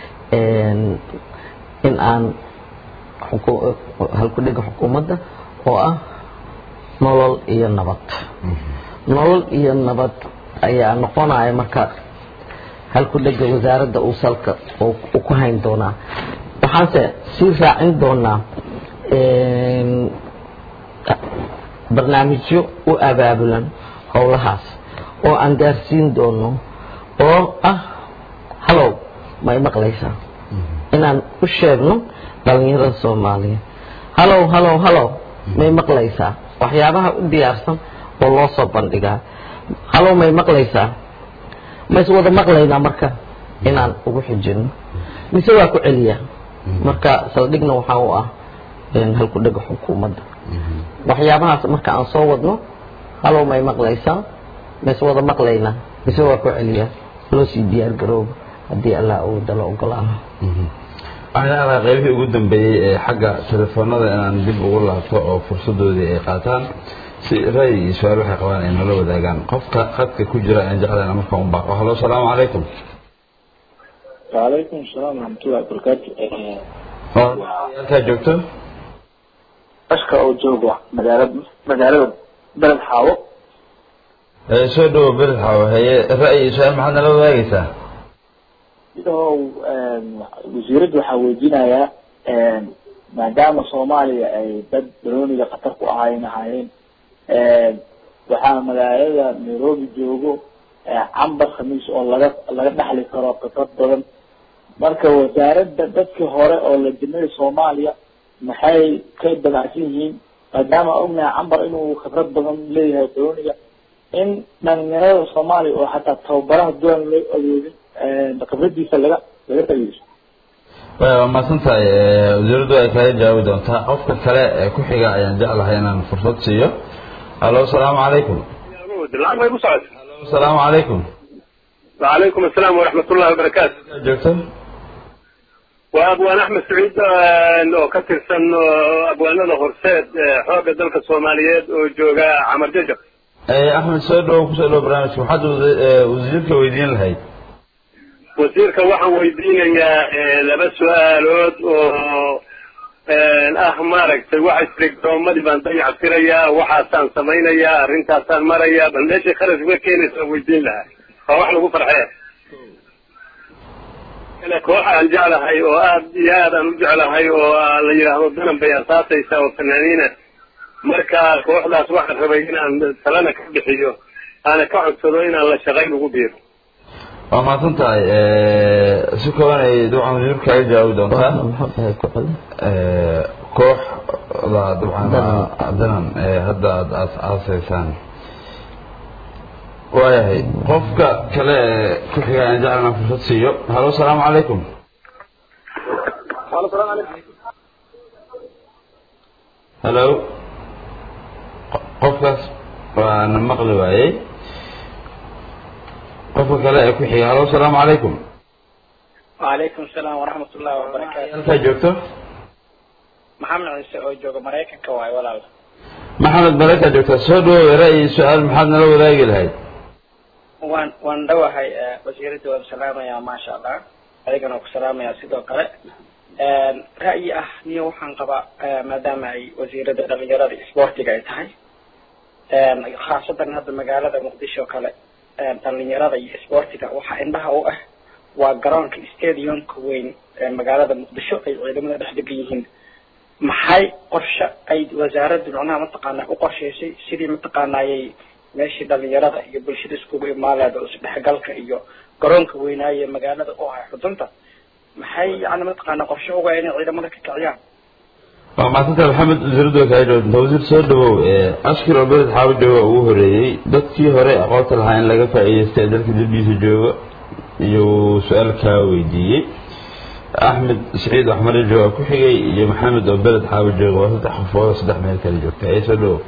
in aan halkudhega xukuumadda oo ah nolol iyo nabad nolol iyo nabad ayaa noqonaya marka halkudhega wasaaradda uu salka uu ku hayn doonaa waxaanse sii raacin doonaa barnaamijyo u abaabulan howlahaas oo aan gaarsiin doono oo ah halow ma i maqlaysaa inaan u sheegno dhalinyarada soomaaliya halow halow halow may maqlaysaa waxyaabaha u diyaarsan oo loo soo bandhigaa halow may maqlaysaa mays wada maqlaynaa marka inaan ugu xijino mise waa ku celiyaa marka saldhigna waxaa u ah halkudhega xukuumadda waxyaabahaas marka aan soo wadno halow may maqlaysaa mise wada maqlaynaa mise waa ku celiyaa loo sii diyaar garoobo haddii allah uu dalo ogolaano waxaan jeclahay qaybihii ugu dambeeyey ee xagga telefoonada inaan dib ugu laabto oo fursadoodii ay qaataan si ra'yi iyo su-aal waxay qabaan ay nala wadaagaan qofka khadka ku jira aan jeclayn marka un baaqo halo asalaamu calaykum وعليكم السلام ورحمة الله وبركاته halkaa joogto أشكر أو جوجو مدارة مدارة بلد حاوة Ee, soo dhawo bered xawo haye ra'yi iyo su-aal maxaad nala wadaagaysaa iyadoo wasiiraddu waxaa weydiinayaa maadaama soomaaliya ay dad balooniga khatar ku ahayn ahaayeen waxaa magaalada nairobi joogo cambar khamiis oo laga laga dhaxli karo khibrad badan marka wasaaradda dadkii hore oo la dimay soomaaliya maxay ka dabacsan yihiin maadaama ognahay cambar inuu khibrad badan leeyahay balooniga in dhalinyarada soomaaliya oo xataa tababaraha duwan loo awoodin khibradiisa laga laga faa'iidaysto Waa- waa mahadsan tahay ee, wasiiraddu ay kaga jawaabi doontaa qofka kale ee ku xiga ayaan jeclahay inaan fursad siiyo halo asalaamu calaykum lacag bay ku socota halo asalaamu calaykum وعليكم السلام ورحمة الله وبركاته halkaa joogto وأبوان أحمد سعيد آه، oo ka tirsan oo abwaanada horseed ee xoogga dalka Soomaaliyeed oo jooga Camar Jajab Ee, axmed soo dhawo kusoo dhawo barnaamijka maxaad wada- ee, wasiirka weydiin lahayd wasiirka waxaan weydiinayaa eh, laba su-aalood oo eh, ah maaragtay waxa isri garoomadii baan dayactirayaa waxaasaan samaynayaa arrintaasaan marayaa bal meeshay kharash uga keenaysa weydiin lahaa waa wax lagu farxee kale koox aan jeclahay oo aad iyo aad aan u jeclahay oo ah, la yidhaahdo danan bay asaasaysaa oo fanaaniina marka kooxdaas waxaan rabay inaan talana ka bixiyo aana ka codsado inaan la shaqayn ugu biiro waa mahadsan tahay ee, si kooban ay dabcan wasiirka kaga jawaabi doontaa maxuu ahay ku celi Ee, kooxda dabcan waa danan ee hadda aad aas aasaysaan waayahay qofka kale ee ku xiga aan jeclan inaan fursad siiyo halo asalaamu calaykum halo Qo- qofkaas waana maqli waayey qofka kale ee ku xiga halo asalaamu calaykum وعليكم السلام ورحمة الله وبركاته halkaa joogto محمد عيسى oo jooga Mareykanka waay walaal maxamed baraka joogta soo dhawow ra'yi su-aal maxaad nala wadaagi lahayd waan waan dhawahay eh, wasiiradda waan salaamayaa maasha allah adigana waan ku salaamayaa sidoo kale Een, ra'yi ah niyo waxaan qabaa eh, maadaama ay wasiiradda dhalinyarada iyo isboortiga ay tahay Een, khaasatan hadda magaalada muqdisho kale een, dhalinyarada iyo isboortiga waxaa indhaha u ah waa garoonka stadiumka weyn ee magaalada muqdisho ay ciidamada dhex degan yihiin maxay qorshe ay wasaaraddu macnaha mataqaanaa u qorshaysay sidii mataqaanaayay meeshii dhalinyarada iyo bulshada iskugu imaaleeda oo isdhexgalka iyo garoonka weynaaye magaalada u ahay xudunta maxay yani mataqaanaa qorshe uga inay ciidamada ka kiciyaan waa maasanta maxamed wasiiraddu waa kaga jawaabta wasiir soo dhawow ee askar oo beled xaawo jooga ugu horeeyey dadkii hore aqoonta lahaa in laga faa'iidaystay ee dalka dibdiisa jooga iyo su-aal kaa weydiiyey axmed saciid axmare jooga ku xigay iyo maxamed oo beled xaawo jooga waa saddex qofood oo saddex meel kale joogta ee soo dhawow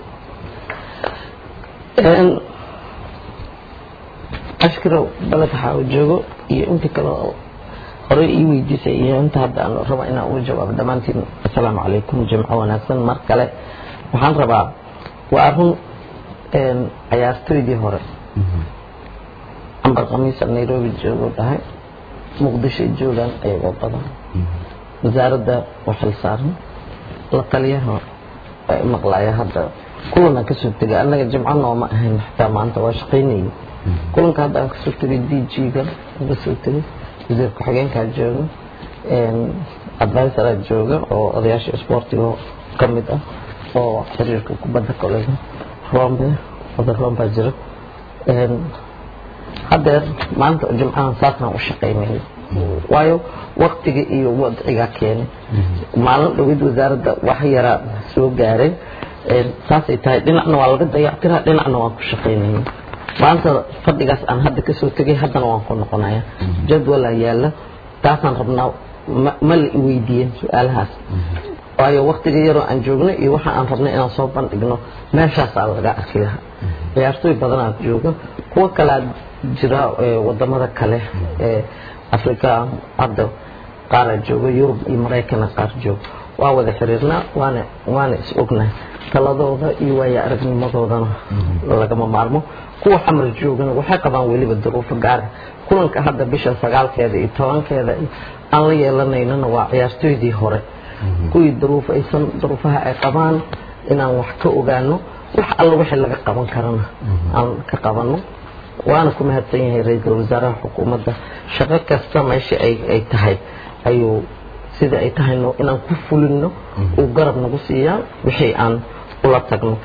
ashkirow baled waxaa uu joogo iyo inta kale oo horey ii weydiisay iyo inta hadda aan rabo inaan uga jawaabo dhammaantiin assalaamu calaykum jimco wanaagsan mar kale waxaan rabaa waa run een, cayaartoydii hore cambar khamiisa nairobi joogo dhahay muqdisho joogaan ayagoo badan wasaaradda waa xil saaran la taliyaha waa i maqlaya hadda kulana kasoo tegay annaga jimco nooma ahayn xataa maanta waa shaqaynayay kulanka hadda aan kasoo tegay d g-ga aan kasoo tegay wasiir ku-xigeenkaa jooga advisoraa jooga oo odayaasha isboortiga ka mid ah oo xiriirka kubadda koleyga rombe oda rombaa jira Een, haddeer maanta jimcahan saasaan u shaqaynayay waayo waktiga iyo wadcigaa keenay maalin dhowid wasaaradda wax yaraa soo gaaray Een, saasay tahay dhinacna waa laga dayactiraa dhinacna waan ku shaqaynayay maanta fadhigaas aan hadda kasoo tegay haddana waan ku noqonaya jadwalaa yaala taasaan rabnaa ma- ma la iweydiiyeen su-aalahaas waayo waktiga yaroo aan joogno iyo waxa aan rabnay inaan soo bandhigno meeshaasaa laga arki lahaa ciyaartooy badanaa jooga kuwo kalea jira ee wadamada kale ee africa hadda qaara jooga yurub iyo maraykana qaar jooga waa wada xiriirnaa waana waana is ognahay taladooda iyo waaya aragnimadoodana lagama maarmo kuwa xamar joogana waxay qabaan weliba duruufo gaara kulanka hadda bisha sagaalkeeda iyo tobankeeda aan la yeelanaynana waa ciyaartooydii hore kuwii duruuf aysan duruufaha ay qabaan inaan wax ka ogaano wax alla wixii laga qaban karana aan ka qabano waana ku mahadsan yahay ra-iisul wasaaraha xukuumadda shaqo kasta meesha ay ay tahay ayuu sida ay tahayno inaan ku fulino uu garab nagu siiyaa wixii aan ula tagno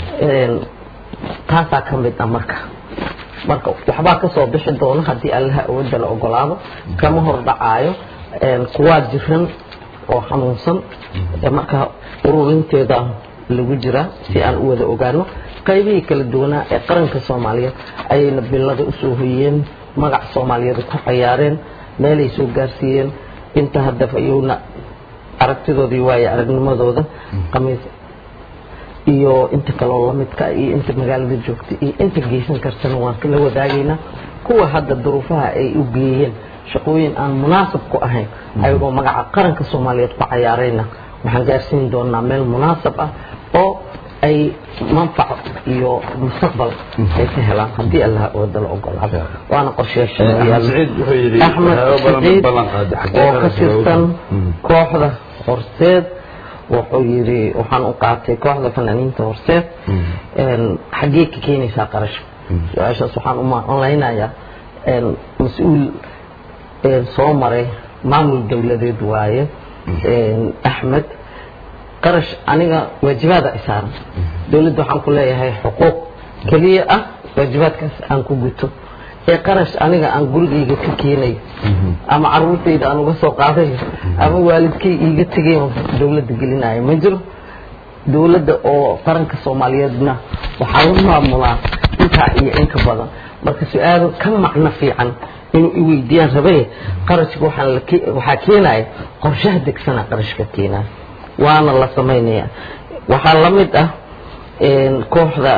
taasaa ka mid ah marka marka waxbaa kasoo bixi doono haddii allaha awoodda la ogolaado kama hor dhacaayo kuwaa jiran oo xanuunsan marka ururinteeda lagu jiraa si aan u wada ogaano qaybihii kala duwanaa ee qaranka soomaaliyeed ayayna bilada usoo hoyeen magac soomaaliyeed ku cayaareen meelay soo gaarsiiyeen inta hadda ayowna aragtidoodii waaye aragnimadooda qamiis iyo inta kaloo lamidka iyo inta magaalada joogta iyo inta geysan kartana waan kala wadaagaynaa kuwa hadda duruufaha ay u geeyeen shaqooyin aan munaasab ku ahayn ayagoo magaca qaranka soomaaliyeed ku cayaarayna waxaan gaarsiin doonaa meel munaasab ah oo ay manfac iyo mustaqbal ay ka helaan haddii allah wada la ogolaado waana qorsheyaasha axmed saciid oo ka tirsan kooxda horseed wuxuu yidhi waxaan u qaatay kooxda fanaaniinta horseed xaggee ka keenaysaa qarashka su-aashaas waxaan u malaynayaa mas-uul soo maray maamul dowladeed waaye axmed qarash aniga waajibaada isaaran dowladda waxaan ku leeyahay xuquuq keliya ah waajibaadkaas aan ku guto ee qarash aniga aan gurigayga ka keenayo ama caruurtayda aan uga soo qaadayo ama waalidkay iiga tegayo dowladda gelinayo ma jiro dowladda oo qaranka soomaaliyeedna waxaa la maamulaa intaa iyo inka badan marka su-aalo ka macno fiican inuu i weydiiyaan rabaye qarashka waxaa keenaya qorshaha degsana qarashka keenaya waana la samaynaya waxaa la mid ah kooxda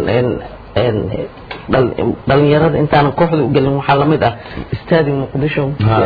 dhalinyarada intaanan kooxda u gelin waxaa lamid ah istaadi muqdisho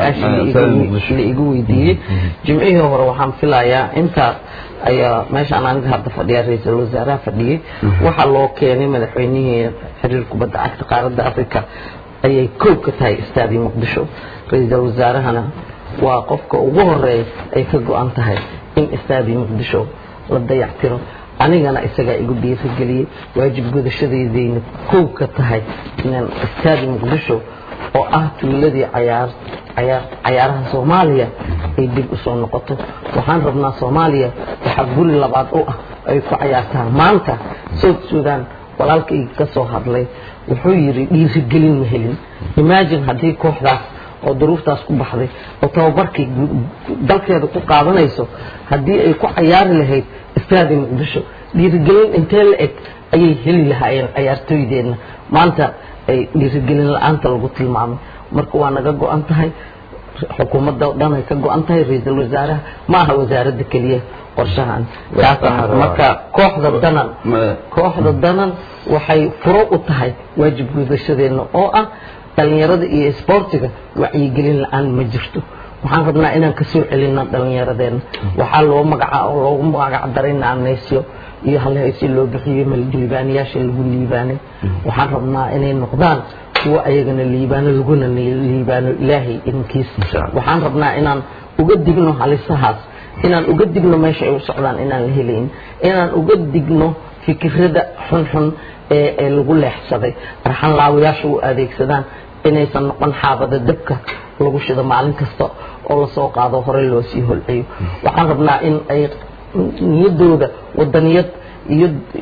su-aashii la igu weydiiyey jimcihii hore waxaan filayaa intaas ayaa meeshaan aniga hadda fadhiya ra-iisul wasaaraha fadhiyey waxaa loo keenay madaxweynihii xiriir kubadda cagta qaaradda africa ayay kow ka tahay istaadi muqdisho ra-iisul wasaarahana waa qofka ugu horeeya ay ka go-an tahay in istaadi muqdisho la dayactiro anigana isagaa igu dhiirigeliyey waajib gudashadeydayna kow ka tahay inaan istaadi muqdisho oo ah tuuladii cayaar cayaar cayaaraha soomaaliya ay dib usoo noqoto waxaan rabnaa soomaaliya waxaa guri labaad u ah ay ku cayaartaa maanta south sudan walaalkayga ka soo hadlay wuxuu yidhi dhiirigelin ma helin imagine haddii kooxdaas oo duruuftaas ku baxday oo tababarkay dalkeeda ku qaadanayso haddii ay ku cayaari lahayd istaadi muqdisho dhiirigelin intee la eg ayay heli lahaayeen cayaartooydeenna maanta ay dhiirigelin la-aanta lagu tilmaamay marka waa naga go-an tahay xukuumadda o dhan ay ka go-an tahay ra-iisul wasaaraha ma aha wasaaradda keliya qorshahan marka kooxda danan kooxda danan waxay furo u tahay waajib gudashadeenna oo ah dhalinyarada iyo isboortiga wacyigelin la-aan ma jirto waxaan rabnaa inaan kasoo celina dhalinyaradeenna waxaa loo magaca loogu magac daray naanaysyo iyo halhaysi loo bixiyey liibaanayaasha lagu liibaanay waxaan rabnaa inay noqdaan kuwa ayagana liibaano laguna liibaano ilaahay idinkiis waxaan rabnaa inaan uga digno halisahaas inaan uga digno meesha ay u socdaan inaan la helayn inaan uga digno fikirada xunxun ee ee lagu leexsaday arxan laawayaasha u adeegsadaan inaysan noqon xaabada dabka lagu shido maalin kasta oo lasoo qaado hore loo sii holceeyo waxaan rabnaa in ay niyadooda wadaniyad iyo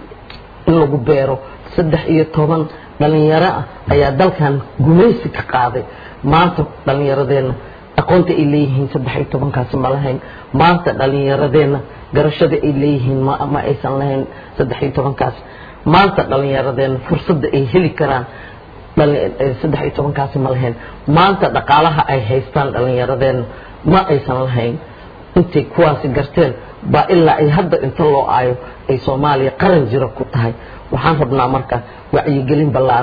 in lagu beero saddex iyo toban dhalinyaro ah ayaa dalkan gumaysi ka qaaday maanta dhalinyaradeenna aqoonta ay leeyihiin saddex iyo tobankaasi ma lahayn maanta dhalinyaradeenna garashada ay leeyihiin ma ma aysan lahayn saddex iyo tobankaas maanta dhalinyaradeenna fursadda ay heli karaan saddex iyo tobankaasi ma lahayn maanta dhaqaalaha ay haystaan dhalinyaradeenna ma aysan lahayn intay kuwaasi garteen baa ilaa ay hadda inta loo aayo ay soomaaliya qaran jiro ku tahay waxaan rabnaa marka wacyigelin ballaaran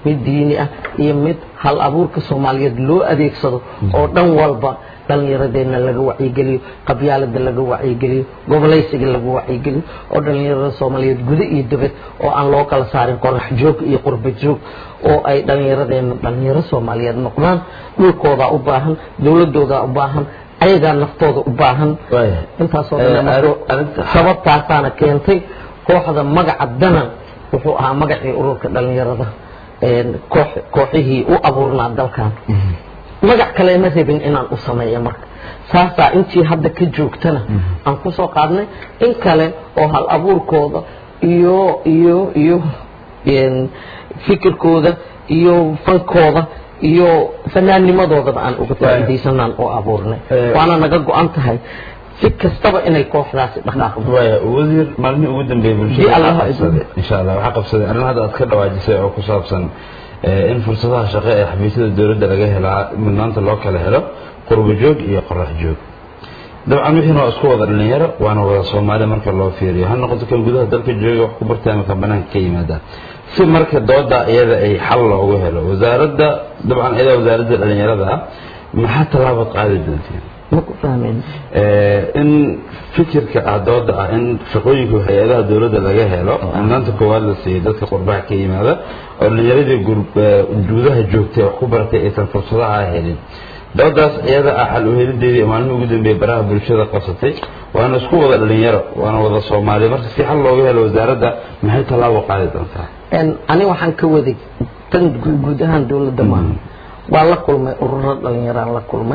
mid diini ah iyo mid hal abuurka soomaaliyeed loo adeegsado oo dhan walba dhallinyaradeenna laga wacyigeliyo qabyaalada laga wacyigeliyo gobolaysiga laga wacyigeliyo oo dhallinyarada soomaaliyeed guda iyo dibad oo aan loo kala saarin qorax joog iyo qurba joog oo ay dhallinyaradeenna dhallinyaro soomaaliyeed noqdaan dhulkoodaa u baahan dowladoodaa u baahan ayagaa naftooda u baahan intaasoo dhan sababtaasaana keentay kooxda magaca danan wuxuu ahaa magacii ururka dhallinyarada koox kooxihii u abuurnaa dalkan magac kale ma rabin inaan u sameeyo marka saasaa intii hadda ka joogtana aan kusoo qaadnay in kale oo hal abuurkooda iyo iyo iyo fikirkooda iyo fankooda iyo fanaannimadoodaba aan uga faa'iidaysanaan oo abuurnay waana naga go-an tahay si kastaba inay kooxdaasi dhaqaaqdo waya wasiir maalmihii ugu dambeeyey bulshada waxaa qabsaday insha allah waxaa qabsaday arrin hadda aad ka dhawaajisay oo ku saabsan in fursadaha shaqo ee xafiisyada dowladda laga helaa mudnaanta loo kala helo qurbo joog iyo qorax joog dabcan wixiina waa isku wada dhalinyaro waana wada soomaali marka loo fiiriyo ha noqoto kan gudaha dalka jooga wax ku bartay ama kan banaanka ka yimaada si marka dooda iyada ay xal loogu helo wasaaradda dabcan iyada wasaaradda dhalinyarada ah maxaa tallaabaad qaadi doontiin maku fahmeen in fikirka ah dooda ah in shaqooyinka hay-adaha dowladda laga helo mudnaanta koowaad la siiyey dadka qurbaha ka yimaada oo dhalinyaradii gudaha joogtay wax ku baratay aysan fursadaha helin doodaas iyada ah xal uhelideedii maalmihii ugu dambeeyey baraha bulshada qabsatay waana isku wada dhalinyaro waana wada soomaali marka si xal looga helo wasaaradda maxay tallaabo qaadi doontaa ani waxaan ka waday tan guud ahaan dowladda maaha waa la kulmay ururo dhalinyaraan la kulmay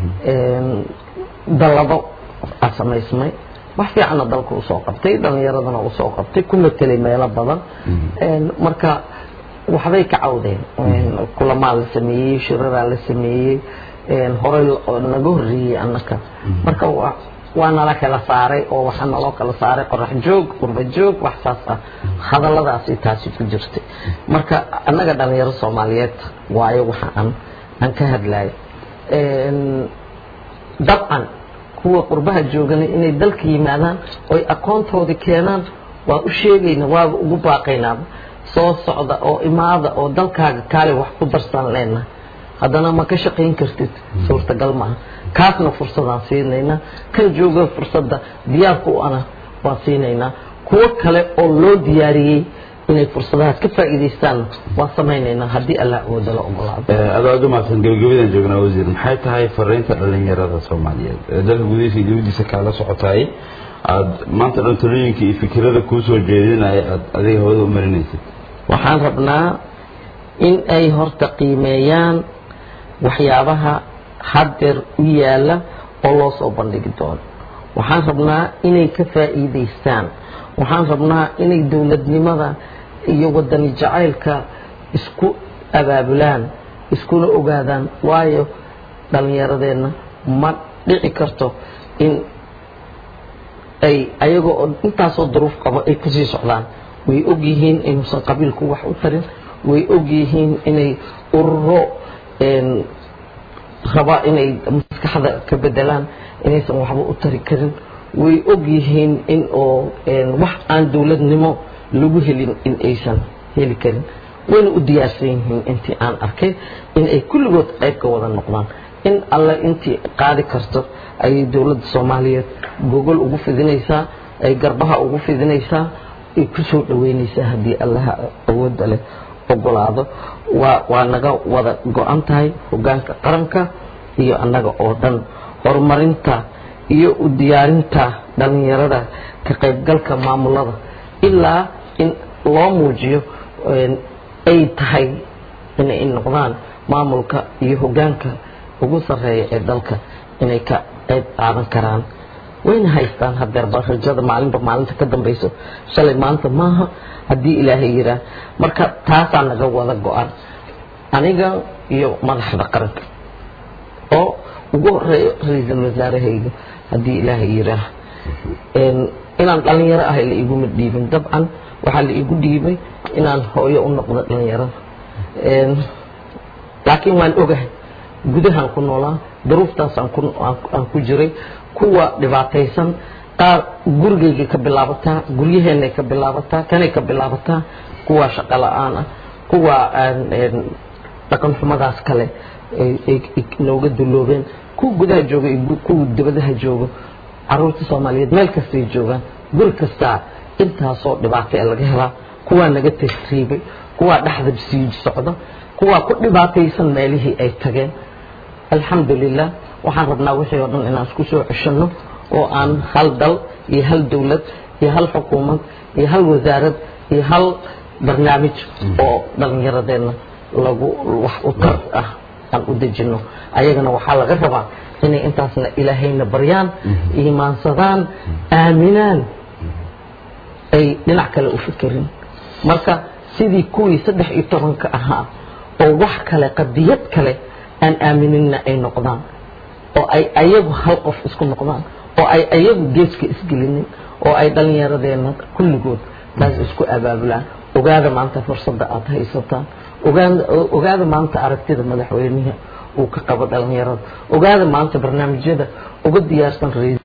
dallado a samaysmay wax fiicanna dalka usoo qabtay dhalinyaradana usoo qabtay ku matelay meelo badan marka waxbay ka cawdeen kulamaa la sameeyey shiraraa la sameeyey horey naga horreeyey annaka marka waa nala kala saaray oo waxaa naloo kala saaray qorax joog qurba joog wax saas ah hadalladaasi taasi ku jirtay marka annaga dhalinyaro soomaaliyeed waayo waxa aan aan ka hadlayo dabcan kuwa qurbaha joogana inay dalka yimaadaan oy aqoontoodii keenaan waa u sheegayna waaba ugu baaqaynaaba soo socda oo imaada oo dalkaaga kaale wax ku darsan leenahay haddana ma ka shaqayn kartid suurtagal maaha kaasna fursadaan siinaynaa kan jooga fursadda diyaarka u ana waan siinaynaa kuwo kale oo loo diyaariyey inay fursadahaas ka faa'iidaystaan waan samaynaynaa haddii allah awooda la ogolaado adoo aad u mahadsan gabagabadaan joognaa wasiir maxay tahay fariinta dhalinyarada soomaaliyeed ee dalka gudihiisa iyo dibadiisa kaala socotaay aad maanta dhan talooyinka iyo fikirada kuu soo jeedinaya aad adiga hawada u marinaysid waxaan rabnaa in ay horta qiimeeyaan waxyaabaha haddeer u yaala oo loo soo bandhigi doono waxaan rabnaa inay ka faa'iidaystaan waxaan rabnaa inay dowladnimada iyo wadani jacaylka isku abaabulaan iskuna ogaadaan waayo dhallinyaradeenna ma dhici karto in ay ayagoo oo intaasoo duruuf qabo ay kusii socdaan way og yihiin inuusan qabiilku wax u tarin way og yihiin inay ururo raba inay maskaxda ka bedelaan inaysan waxba u tari karin way og yihiin in oo wax aan dowladnimo lagu helin in aysan heli karin wayna u diyaarsan yihiin intii aan arkay in ay kulligood qayb ka wada noqdaan in alle intii qaadi karto ayay dowladda soomaaliyeed gogol ugu fidinaysaa ay garbaha ugu fidinaysaa ay ku soo dhaweynaysaa haddii allaha awoodda leh ogolaado waa waa naga wada go-an tahay hoggaanka qaranka iyo annaga oo dhan horumarinta iyo u diyaarinta dhallinyarada ka qaybgalka maamulada ilaa in loo muujiyo ay tahay inay noqdaan maamulka iyo hoggaanka ugu sarreeya ee dalka inay ka qayb qaadan karaan wayna haystaan hadeerba rajada maalinba maalinta ka dambayso shalay maanta maaha haddii ilaahay yiraa marka taasaa naga wada go-an aniga iyo madaxda qaranka oo ugu horeeyo ra-iisul wasaarahayga haddii ilaahay yiraa inaan dhalinyaro ahay la iguma dhiibin dabcan waxaa la igu dhiibay inaan hooyo u noqdo dhalinyarada laakiin waan ogahay gudahaan ku noolaa duruuftaas aan ku jiray kuwa dhibaataysan qaar gurigaygay ka bilaabataa guryaheenay ka bilaabataa kanay ka bilaabataa kuwa shaqo la-aan ah kuwa dhaqan xumadaas kale ay nooga duloobeen kuwa gudaha jooga iyo kuwa dibadaha jooga caruurta soomaaliyeed meel kastay joogaan guri kastaa intaasoo dhibaato ee laga helaa kuwaa naga tasriibay kuwaa dhexda sii socda kuwaa ku dhibaataysan meelihii ay tageen alxamdulilah waxaan rabnaa wixii oo dhan inaan isku soo ceshanno oo aan hal dal iyo hal dowlad iyo hal xukuumad iyo hal wasaarad iyo hal barnaamij oo dhallinyaradeenna lagu wax u tar ah aan u dejinno ayagana waxaa laga rabaa inay intaasna ilaahayna baryaan iimaansadaan aaminaan ay dhinac kale u fikerin marka sidii kuwii saddex iyo tobanka ahaa oo wax kale qadiyad kale aan aaminina ay noqdaan oo ay ayagu hal qof isku noqdaan oo ay ayagu geeska isgelinin oo ay dhallinyaradeenna kulligood taas isku abaabulaan ogaada maanta fursadda aada haysataan ogaada maanta aragtida madaxweynihi uu ka qabo dhallinyarada ogaada maanta barnaamijyada uga diyaarsan